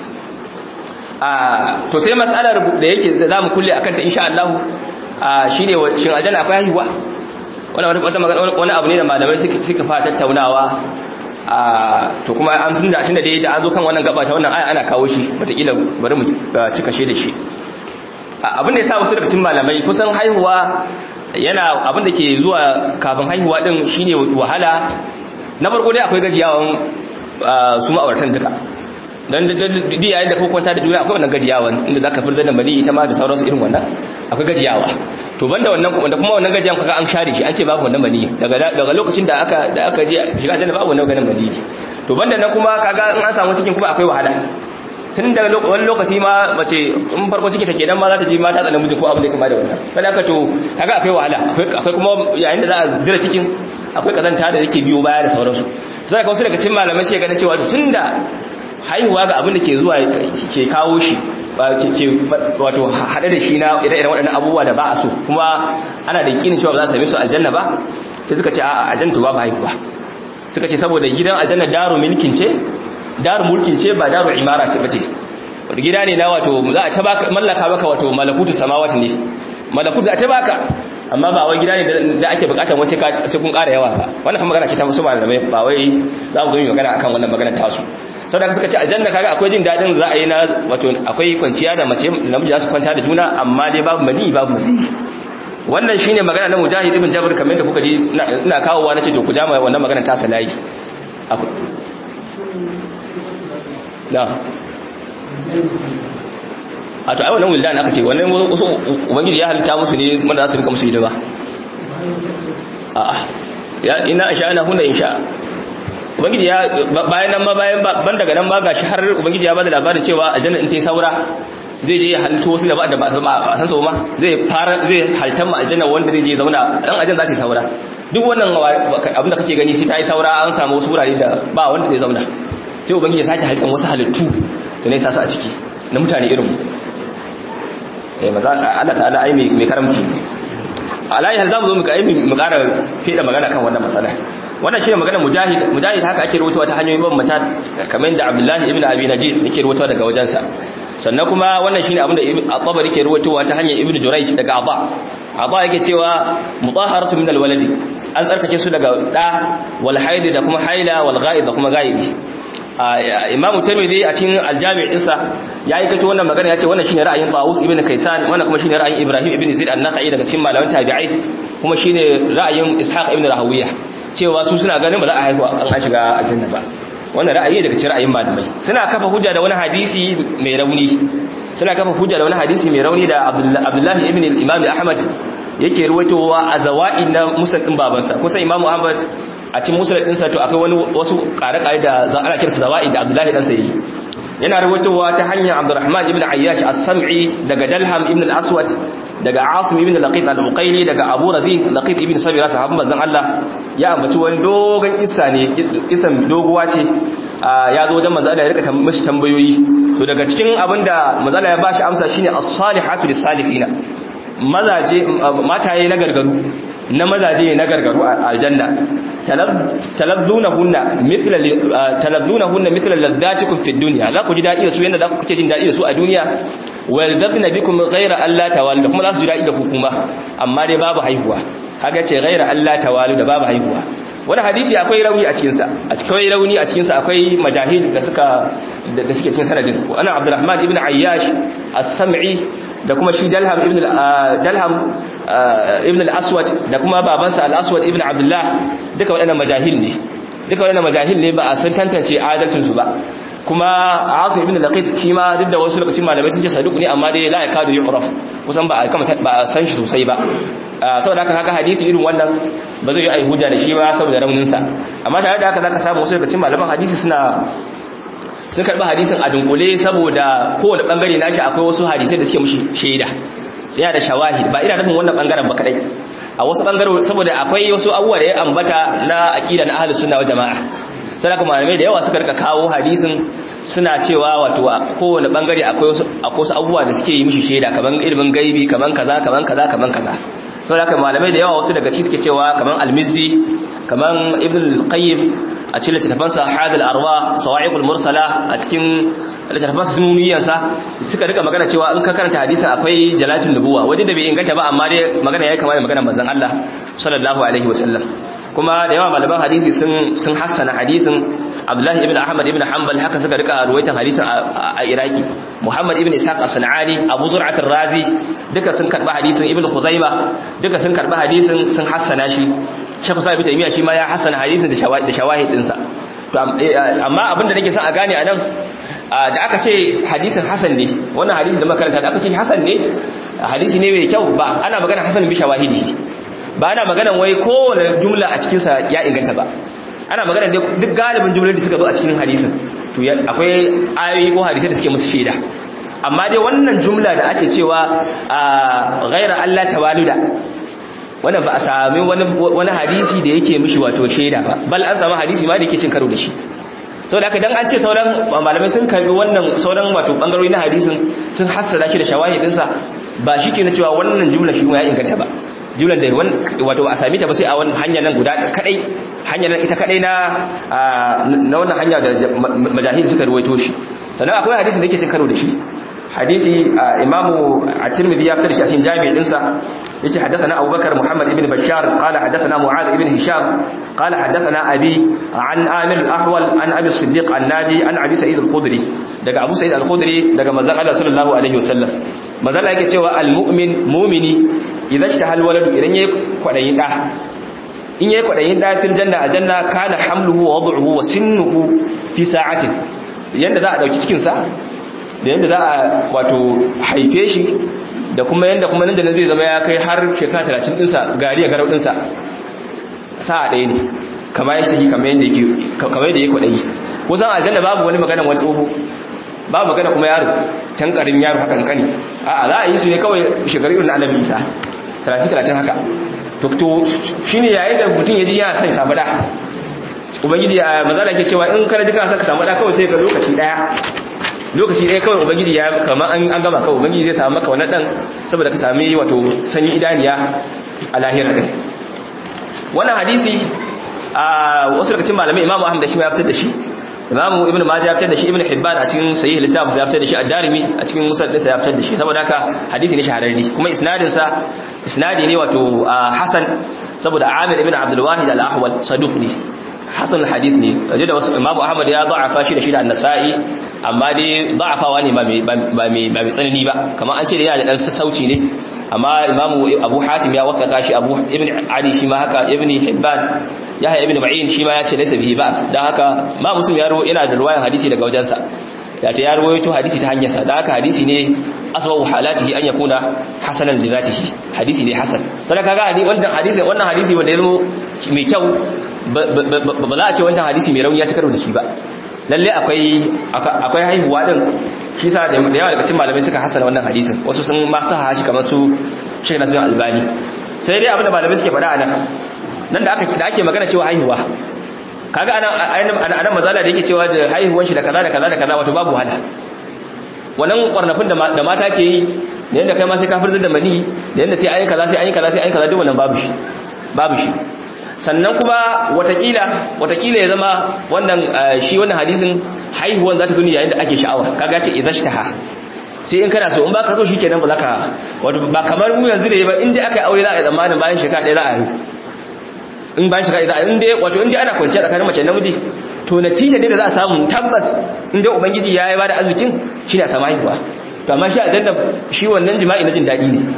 a to sai matsalar da yake za mu kulle akan ta insha Allah a shine shin aljanna akwai haihuwa wannan wata magana wani abu ne da malamai suka suka fara tattaunawa a to kuma an tunda tunda dai da an zo kan wannan gaba ta wannan aya ana kawo shi wataƙila bari mu cika shi da shi abin da ya sa wasu daga cikin malamai kusan haihuwa yana abin da ke zuwa kafin haihuwa din shine wahala na farko dai akwai gajiyawan su ma'auratan duka dan di yayin da ko kwanta da juna akwai wannan gajiyawan inda zaka furza da mali ita ma da sauransu irin wannan akwai gajiyawa to banda wannan kuma da kuma wannan gajiyan kaga an share shi an ce babu wannan mali daga daga lokacin da aka da aka je shiga aljanna babu wannan ganin mali to banda nan kuma kaga in an samu cikin kuma akwai wahala tun daga wani lokaci ma mace in farko ciki take dan ma za ta ji mata tsanan miji ko abin da kama da wannan kada ka to kaga akwai wahala akwai kuma yayin da za a zira cikin akwai kazanta da yake biyo baya da sauransu sai ka wasu daga cikin malamai sai ganin cewa tunda haihuwa ga abin da ke zuwa ke kawo shi ke wato hade da shi na ire-iren waɗannan abubuwa da ba a so kuma ana da yakinin cewa ba za su same su aljanna ba sai suka ce a aljanna babu haihuwa suka ce saboda gidan aljanna daru milkin ce daru mulkin ce ba daru imara ce bace wanda gida ne na wato za a ta baka mallaka baka wato malakutu samawati ne malakutu a ta baka amma ba wai gida ne da ake bukatar wasu sai kun ƙara yawa ba wannan kuma magana ce ta musu malamai ba wai za mu zo mu magana akan wannan magana ta su saboda suka ce aljanna kaga akwai jin dadin za a yi na wato akwai kwanciya da mace namiji za su kwanta da juna amma dai babu mani babu masihi wannan shine magana na mujahid ibn jabr kamar da kuka ji ina kawowa nace to ku ja mai wannan magana ta salayi da a to ai wannan wildan aka ce wannan wasu ubangiji ya halitta musu ne wanda za su rika musu hidima a'a ya ina insha Allah hunna insha ubangiji ya bayan nan ma bayan ban daga nan ma gashi har ubangiji ya bada labarin cewa aljanna in ta yi saura zai je ya halittu wasu da ba da ba a san so ma zai fara zai haltan ma aljanna wanda zai je zauna dan aljanna za ta yi saura duk wannan abin da kake gani sai ta yi saura an samu wasu wurare da ba wanda zai zauna sai ubangiji ya sake halittar wasu halittu da ne sasu a ciki na mutane irin eh maza Allah ta'ala ai mai karamci alayi hal zamu zo mu kai mu ƙara feda magana kan wannan masala wannan shine magana mujahid mujahid haka ake rubutuwa ta hanyoyin mabambanta kamar da Abdullahi ibn Abi Najid yake rubutuwa daga wajensa sannan kuma wannan shine abin da At-Tabari ke rubutuwa ta hanyar Ibn Jurayj daga Aba Aba yake cewa mutahharatu min al-waladi an tsarkake su daga da wal haid da kuma haila wal ghaib da kuma ghaibi imamu tirmidhi a cikin aljami' dinsa ya yi kato wannan magana ya ce wannan shine ra'ayin Tawus ibn Kaysan wannan kuma shine ra'ayin Ibrahim ibn Zaid an-Nakhai daga cikin malaman tabi'ai kuma shine ra'ayin Ishaq ibn Rahawiyah cewa su suna ganin ba za a haihu an an shiga aljanna ba wannan ra'ayi daga cikin ra'ayin malamai suna kafa hujja da wani hadisi mai rauni suna kafa hujja da wani hadisi mai rauni da Abdullah ibn al-Imam Ahmad yake ruwaitowa a zawa'in na musnad din babansa kusan Imam Ahmad a cikin musulun ɗinsa to akwai wani wasu ƙare-ƙare da za a kirsa zawa'i da abdullahi ɗansa yi yana rubutowa ta hanyar abdurrahman ibn ayyash as-sam'i daga dalham ibn al-aswad daga asim ibn laqit al-uqayli daga abu razin laqit ibn sabira sahabban manzon Allah ya ambaci wani dogon kissa ne kissan doguwa ce ya zo wajen manzon Allah ya rika mishi tambayoyi to daga cikin abinda manzon Allah ya bashi amsa shine as-salihatu lis-salihina mazaje mataye na gargaru na mazaje na gargaru a aljanna talabdunahunna mithla talabdunahunna mithla ladatikum fid dunya za ku ji dadi da su yanda za ku kuke jin dadi da su a duniya waldabna bikum ghayra alla tawallu kuma za su ji dadi da ku kuma amma dai babu haihuwa kaga ce ghayra alla tawallu da babu haihuwa wani hadisi akwai rauni a cikin sa akwai rauni a cikin sa akwai majahil da suka da suke cikin sanadin ana abdurrahman ibn ayyash as-sam'i da kuma shi dalham ibn dalham ibn al-aswad da kuma babansa al-aswad ibn abdullah duka waɗannan majahil ne duka waɗannan majahil ne ba a san tantance adalcin su ba kuma asim ibn laqid shi ma duk da wasu lokacin malamai sun ce saduq ne amma dai la yakadu yu'raf kusan ba a kama ba a san shi sosai ba saboda haka kaga hadisi irin wannan ba zai yi ai hujja da shi ba saboda raunin sa amma tare da haka zaka samu wasu lokacin malaman hadisi suna sun karɓi hadisin a dunkule saboda kowane ɓangare nashi akwai wasu hadisai da suke mushi shaida tsaya da shawahid ba ina nufin wannan ɓangaren ba kadai a wasu ɓangare saboda akwai wasu abubuwa da ya ambata na aƙida na ahlus sunna wa jama'a sai haka malamai da yawa suka rika kawo hadisin suna cewa wato kowane ɓangare akwai wasu akwai wasu abubuwa da suke yi mushi shaida kaman ilimin gaibi kaman kaza kaman kaza kaman kaza saboda haka malamai da yawa wasu daga cikin suke cewa kaman al-mizzi kaman ibn al-qayyim a cikin littattafansa hadal arwa sawa'iqul mursala a cikin littattafansa sununiyansa suka rika magana cewa in ka karanta hadisin akwai jalatin nubuwa waje da bai inganta ba amma dai magana yayi kamar magana manzon Allah sallallahu alaihi wasallam kuma da yawa malaman hadisi sun sun hassana hadisin Abdullahi ibn Ahmad ibn Hanbal haka suka rika ruwaitan hadisin a Iraki Muhammad ibn Ishaq as-Sanani Abu Zur'at ar-Razi duka sun karba hadisin Ibn Khuzaimah duka sun karba hadisin sun hassana shi Sheikh Sa'id ibn Taymiyyah shi ma ya hassana hadisin da shawahid da shawahid dinsa to amma abinda nake son a gane anan da aka ce hadisin hasan ne wannan hadisi da makaranta da aka ce hasan ne hadisi ne mai kyau ba ana magana hasan bi shawahidihi ba ana magana wai kowane jumla a cikin sa ya inganta ba ana magana duk galibin jumlolin da suka zo a cikin hadisin to akwai ayoyi ko hadisai da suke musu shaida amma dai wannan jumla da ake cewa ghaira Allah tawaluda wannan ba a sami wani hadisi da yake mishi wato shaida ba bal an samu hadisi ma da yake cin karo da shi sau da aka dan an ce sauran malamai sun karbi wannan sauran wato bangarori na hadisin sun hassada shi da shawahidinsa ba shi ke na cewa wannan jumla shi ya inganta ba jumlar da wato ba a sami ta ba sai a wani hanya nan guda kadai hanya nan ita kadai na na wannan hanya da majahil suka ruwaito shi sannan akwai hadisin da yake cin karo da shi hadisi imamu at-tirmidhi ya fitar shi a cikin jami'in dinsa yace haddathana abubakar muhammad ibn bashar qala haddathana mu'adh ibn hisham qala haddathana abi an amir al-ahwal an abi siddiq an-naji an abi sa'id al-khudri daga abu sa'id al-khudri daga manzon Allah sallallahu alaihi wasallam manzon Allah yake cewa al-mu'min mu'mini idan ishtahal waladu idan yayi kwadayin da in yayi kwadayin da fil janna a janna kana hamluhu wa wad'uhu wa sinnuhu fi sa'atin yanda za a dauki cikin sa da yadda za a wato haife shi da kuma yadda kuma nan da zai zama ya kai har shekara talatin ɗinsa gari a garau ɗinsa sa'a ɗaya ne kama ya shi kamar yadda ya kwaɗayi kusan aljanna babu wani magana wani tsoho babu magana kuma yaro can ƙarin yaro hakan kani a za a yi su ne kawai shekaru irin annabi isa talatin talatin haka to shi ne yayin da mutum ya ji yana sai samu da ubangiji a mazala ke cewa in kana ji kana son ka samu da kawai sai ka lokaci ɗaya lokaci ɗaya kawai ubangiji ya kama an gama kawai ubangiji zai samu maka wannan ɗan saboda ka sami wato sanyi idaniya a lahira ɗin wannan hadisi a wasu daga cikin malamai imamu ahmad da shi ya fitar da shi imamu ibn majah ya fitar da shi ibn hibban a cikin sahih littafin ya fitar da shi ad-darimi a cikin musnad ɗinsa ya fitar da shi saboda haka hadisi ne shahararri kuma isnadin sa isnadi ne wato hasan saboda amir ibn abdul wahid al-ahwal saduq ne hasan hadith ne kaje da wasu imamu ahmad ya da'afa shi da shi da an-nasa'i amma dai da'afawa ne ba mai ba mai ba mai tsanani ba kamar an ce da yana da dan sassauci ne amma imamu abu hatim ya wakaka shi abu ibn ali shi ma haka ibn hibban yahya ibn ma'in shi ma ya ce laysa bihi ba'as dan haka ma muslim ya yana da ruwayan hadisi daga wajensa ya ta ya rawaito hadisi ta hanyarsa dan haka hadisi ne asbahu halatihi an yakuna hasanan li zatihi hadisi ne hasan sai kaga wannan hadisi wannan hadisi wanda ya zama mai kyau ba za a ce wancan hadisi mai rauni ya ci karo da shi ba lalle akwai akwai haihuwa din shi sa da yawa daga cikin malamai suka hasana wannan hadisin wasu sun ma sa shi kamar su Sheikh Nasir Albani sai dai abinda malamai suke faɗa anan nan da aka da ake magana cewa haihuwa kaga anan anan mazala da yake cewa da haihuwan shi da kaza da kaza da kaza wato babu wahala wannan kwarnafin da mata ke yi da yanda kai ma sai ka firzar da mani da yanda sai ayi kaza sai ayi kaza sai ayi kaza duk wannan babu shi babu shi sannan kuma watakila watakila ya zama wannan shi wannan hadisin haihuwan za ta zuni yayin da ake sha'awa kaga ce idhashtaha sai in kana so in baka so shikenan ba zaka wato ba kamar mu yanzu da ba in dai aka yi aure za a yi zamanin bayan shekara ɗaya za a yi in bayan shekara ɗaya in dai wato in dai ana kwanciya tsakanin mace da namiji to natija dai da za a samu tabbas in dai ubangiji ya yi ba da arzikin shi ne a samu haihuwa to amma shi a danna shi wannan jima'i na jin daɗi ne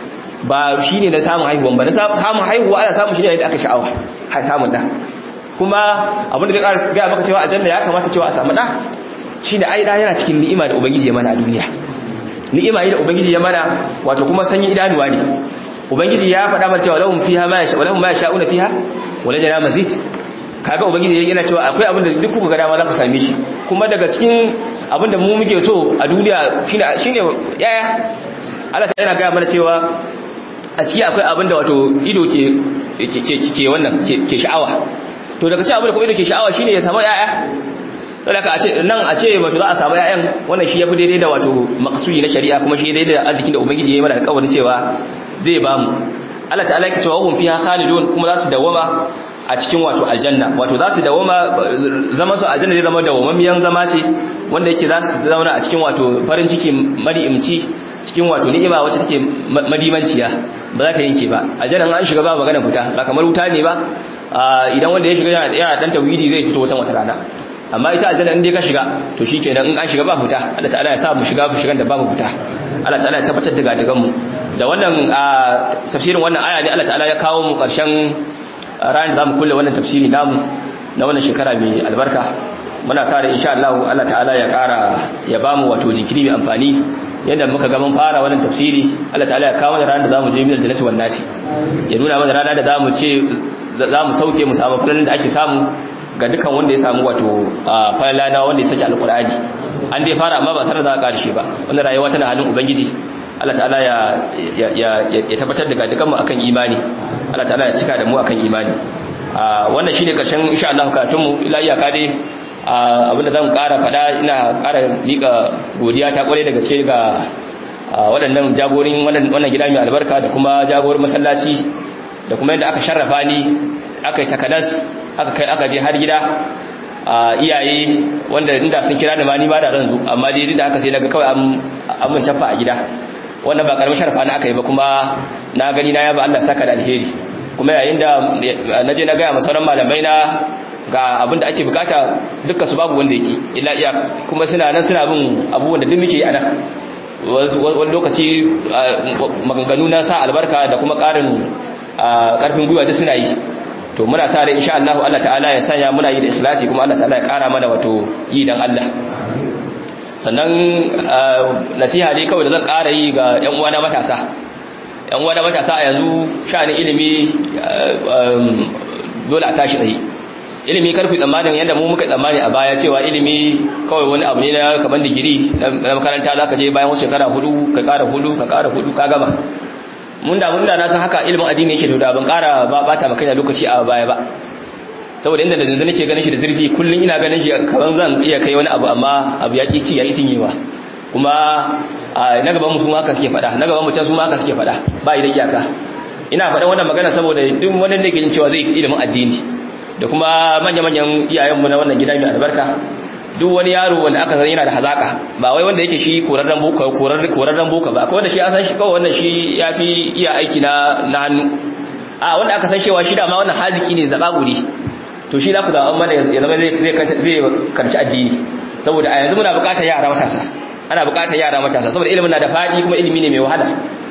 ba shi ne na samun haihuwan ba na samun haihuwa ana samun shi ne da aka sha'awa har samun da kuma abin da zai gaya maka cewa aljanna ya kamata cewa a samu da shi ne ai da yana cikin ni'ima da ubangiji ya mana a duniya ni'ima yi da ubangiji ya mana wato kuma sanyi idanuwa ne ubangiji ya faɗa mana cewa lahum fiha ma yasha walahum ma yasha'una fiha wa lajana mazid kaga ubangiji yana cewa akwai abin da duk kuka ga dama za ku same shi kuma daga cikin abin da mu muke so a duniya shine shine yaya Allah ta yana gaya mana cewa a ciki akwai abin da wato ido ke ke wannan ke sha'awa to daga cikin abin da kuma ido ke sha'awa shine ya samu yaya saboda a ce nan a ce wato za a samu yayan wannan shi yafi daidai da wato maqsudi na shari'a kuma shi daidai da arzikin da ubangiji ya yi mana alƙawarin cewa zai ba mu Allah ta'ala yake cewa hum fiha khalidun kuma za su dawama a cikin wato aljanna wato za su dawama zama su aljanna zai zama dawamammiyan zama ce wanda yake za su zauna a cikin wato farin ciki mari'imci cikin wato ni'ima wacce take madimanciya ba za ta yanke ba aljanna an shiga ba magana fita ba kamar wuta ne ba idan wanda ya shiga yana dan tauhidi zai fito wata wata rana amma ita aljanna in dai ka shiga to shikenan in an shiga ba fita Allah ta'ala ya sa mu shiga shigan da babu fita Allah ta'ala ya tabbatar da gadigan mu da wannan tafsirin wannan aya ne Allah ta'ala ya kawo mu karshen ranar da zamu kulle wannan tafsiri namu na wannan shekara mai albarka muna sa da insha Allah Allah ta'ala ya kara ya bamu wato jinkiri mai amfani yadda muka ga mun fara wannan tafsiri Allah ta'ala ya kawo mana ranar da zamu je min aljannati wan nasi ya nuna mana ranar da zamu ce zamu sauke mu samu falalan da ake samu ga dukan wanda ya samu wato falala na wanda ya saki alqur'ani an dai fara amma ba sanar da karshe ba wannan rayuwa tana halin ubangiji Allah ta'ala ya ya ya tabbatar da dukan mu akan imani Allah ta'ala ya cika da mu akan imani wannan shine karshen insha Allah karatun mu ila iyaka dai abinda zan kara fada ina kara mika godiya ta kware da gaske ga waɗannan jagorin wannan gida mai albarka da kuma jagorin masallaci da kuma yadda aka sharrafa ni aka yi takanas aka kai aka je har gida iyaye wanda inda sun kira da ma ni ba da zan zo amma dai da haka sai naga kawai an mun cafa a gida wannan ba karamin sharrafa na aka yi ba kuma na gani na yaba Allah saka da alheri kuma yayin da naje na ga sauran malamai na ga abin da ake bukata dukkan su babu wanda yake illa iya kuma suna nan suna bin abubuwan da duk muke a nan wani lokaci maganganu na sa albarka da kuma karin karfin gwiwa duk suna yi to muna sa rai insha Allah Allah ta'ala ya sanya muna yi da ikhlasi kuma Allah ta'ala ya kara mana wato yi dan Allah sannan nasiha ne kawai da zan kara yi ga yan uwana matasa yan uwana matasa a yanzu sha'anin ilimi dole a tashi tsaye ilimi karfi tsammanin yadda mu muka tsammani a baya cewa ilimi kawai wani abu ne na kaman digiri na makaranta za ka je bayan wasu shekara hudu ka kara hudu ka kara hudu ka gama mun da mun da na san haka ilimin addini yake da ban kara ba bata maka da lokaci a baya ba saboda inda da zanzu nake ganin shi da zurfi kullun ina ganin shi kaman zan iya kai wani abu amma abu ya ki ci ya ki cinyewa kuma na gaban mu su haka suke faɗa na gaban mu can su haka suke faɗa ba yi da iyaka ina faɗan wannan magana saboda duk wani da ke jin cewa zai ilimin addini da kuma manya-manyan iyayenmu na wannan gida mai albarka duk wani yaro wanda aka san yana da hazaka ba wai wanda yake shi korarren boka korarren boka ba kawai da shi an san shi kawai wannan shi ya fi iya aiki na na hannu a wanda aka san cewa shi da ma wannan haziki ne zaba guri to shi za ku zaɓa mana ya zama zai karci addini saboda a yanzu muna buƙatar yara matasa ana buƙatar yara matasa saboda ilimin na da faɗi kuma ilimi ne mai wahala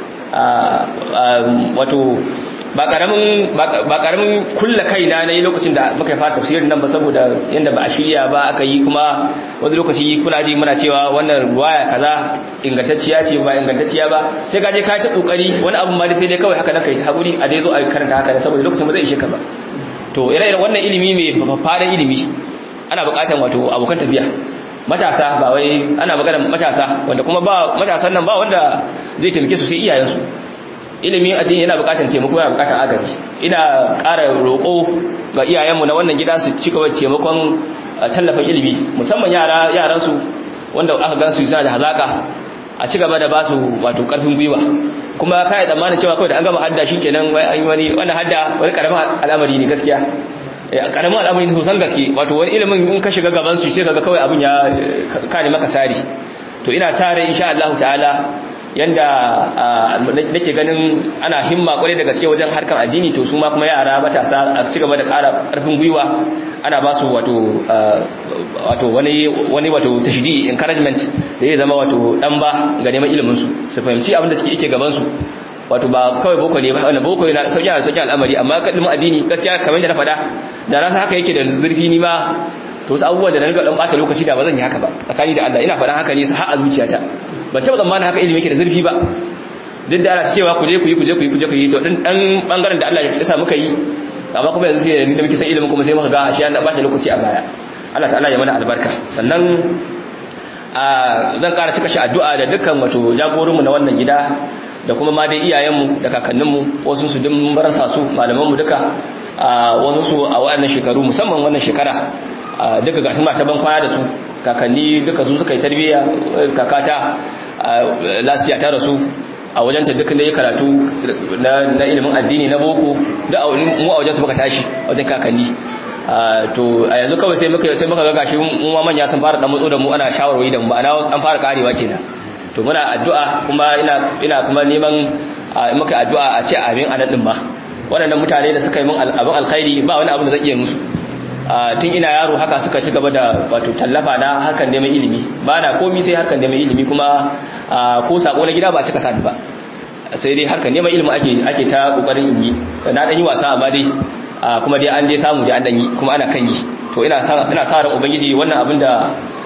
wato ba karamin ba karamin kulla kaina na yi lokacin da muka fara tafsirin nan ba saboda yanda ba a shirya ba aka yi kuma wani lokaci kuna ji muna cewa wannan ruwaya kaza ingantacciya ce ba ingantacciya ba sai ka je ka ta kokari wani abu ma sai dai kawai haka nan kai ta hakuri a dai zo a karanta haka ne saboda lokacin ba zai ishe ka ba to ire-iren wannan ilimi mai fadan ilimi ana buƙatar wato abokan tafiya matasa ba wai ana magana matasa wanda kuma ba matasan nan ba wanda zai taimake su sai iyayensu ilimin addini yana bukatar taimako yana bukatar agaji ina ƙara roƙo ga iyayenmu na wannan gida su cika taimakon tallafin ilimi musamman yara yaran su wanda aka gan su suna da hazaka a ci gaba da ba su wato karfin gwiwa kuma kai tsammanin cewa kawai da an gama hadda shikenan wai an yi wani wannan hadda wani karamin al'amari ne gaskiya karamin al'amari ne sosan gaske wato wani ilimin in ka shiga gaban su sai kaga kawai abin ya kare maka sari to ina sa rai insha Allah ta'ala yanda nake ganin ana himma kwarai da gaske wajen harkar addini to su ma kuma yara matasa a ci gaba da ƙara ƙarfin gwiwa ana ba su wato wato wani wani wato tashdi encouragement da zai zama wato dan ba ga neman ilimin su su fahimci abin da suke yake gaban su wato ba kawai boko ne ba wannan boko yana sauki a sauki al'amari amma kadin addini gaskiya kamar yadda na faɗa da na san haka yake da zurfi ni ma to wasu abubuwan da na riga dan bata lokaci da ba zan yi haka ba tsakani da Allah ina faɗan haka ne har a zuciyata ban taɓa tsammanin haka ilimi yake da zurfi ba duk da ana cewa ku je ku yi ku je ku yi ku je ku yi to din dan bangaren da Allah ya sa muka yi amma kuma yanzu sai da muke san ilimin kuma sai muka ga ashe an bata lokaci a baya Allah ta'ala ya mana albarka sannan a zan ƙara cika shi addu'a da dukkan wato jagorinmu na wannan gida da kuma ma dai iyayenmu da kakanninmu wasu su dun marasa su malamanmu duka wasu su a waɗannan shekaru musamman wannan shekara duka ga tuma ta ban kwana da su kakanni duka su suka yi tarbiyya kakata lasiya ta rasu a wajenta duk da ya karatu na ilimin addini na boko da mu a wajensu muka tashi wajen kakanni to a yanzu kawai sai muka sai muka ga gashi mu ma manya sun fara dan mutso da mu ana shawarwari da mu ana an fara karewa kenan to muna addu'a kuma ina ina kuma neman muka addu'a a ce amin anan din ma waɗannan mutane da suka yi min abin alkhairi ba wani abu da zai iya musu tun ina yaro haka suka ci gaba da wato tallafa na harkar neman ilimi ba na komi sai harkar neman ilimi kuma ko sako na gida ba a cika sani ba sai dai harkar neman ilimi ake ake ta kokarin in yi na dan yi wasa amma dai kuma dai an dai samu dai an dan yi kuma ana kan yi to ina sa ina sa ran ubangiji wannan abin da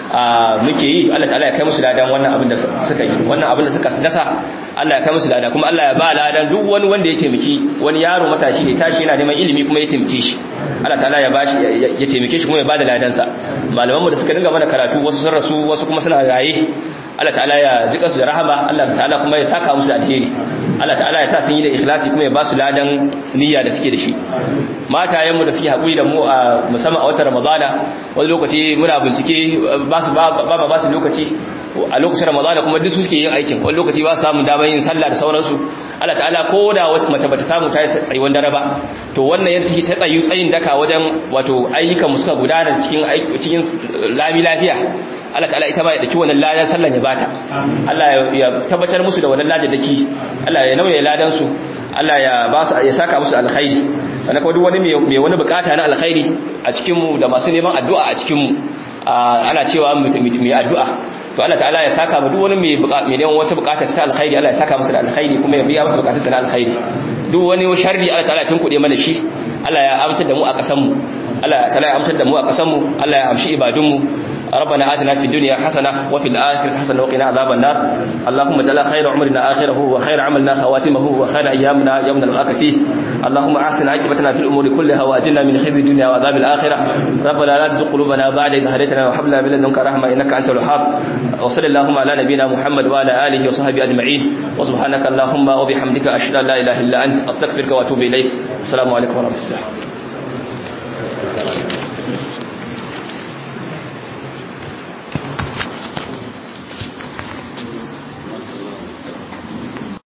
muke yi Allah ta'ala ya kai musu ladan wannan abin da suka yi wannan abin da suka dasa Allah ya kai musu ladan kuma Allah ya ba ladan duk wani wanda ya taimaki wani yaro matashi ne tashi yana neman ilimi kuma ya taimake shi Allah ta'ala ya bashi ya taimake shi kuma ya bada ladan sa malaman mu da suka dinga mana karatu wasu sun rasu wasu kuma suna raye Allah ta'ala ya jika su da rahama Allah ta'ala kuma ya saka musu alheri Allah ta'ala ya sa sun yi da ikhlasi kuma ya ba su ladan niyya da suke da shi matayen mu da suke haƙuri da mu a musamman a watan Ramadana wani lokaci muna bincike ba su ba ba su lokaci a lokacin Ramadana kuma duk su suke yin aikin wani lokaci ba su samu damar yin sallah da sauransu Allah ta'ala ko da wata mace bata samu ta yi tsayuwan dare ba to wannan yadda take ta tsayu tsayin daka wajen wato ayyukan mu suka gudana cikin cikin lami lafiya Allah ta'ala ita ma ya daki wannan ladan sallan ya bata Allah ya tabbatar musu da wannan ladan daki Allah ya nauye ladan su Allah ya ba su ya saka musu alkhairi sannan kuma duk wani mai wani bukata na alkhairi a cikin mu da masu neman addu'a a cikin mu ana cewa mu mai addu'a to Allah ta'ala ya saka mu duk wani mai mai neman wata bukata ta alkhairi Allah ya saka musu da alkhairi kuma ya biya musu bukatunsa na alkhairi duk wani sharri Allah ta'ala ya tunkuɗe mana shi Allah ya amtar da mu a ƙasar mu Allah ta'ala ya amtar da mu a ƙasar mu Allah ya amshi ibadun mu ربنا آتنا في الدنيا حسنة وفي الآخرة حسنة وقنا عذاب النار اللهم اجعل خير عمرنا آخره وخير عملنا خواتمه وخير أيامنا يوم نلقاك فيه اللهم أحسن عاقبتنا في الأمور كلها وأجلنا من خزي الدنيا وعذاب الآخرة ربنا لا تزغ قلوبنا بعد إذ هديتنا وهب لنا من لدنك رحمة إنك أنت الوهاب وصلى اللهم على نبينا محمد وعلى آله وصحبه أجمعين وسبحانك اللهم وبحمدك أشهد أن لا إله إلا أنت أستغفرك وأتوب إليك السلام عليكم ورحمة الله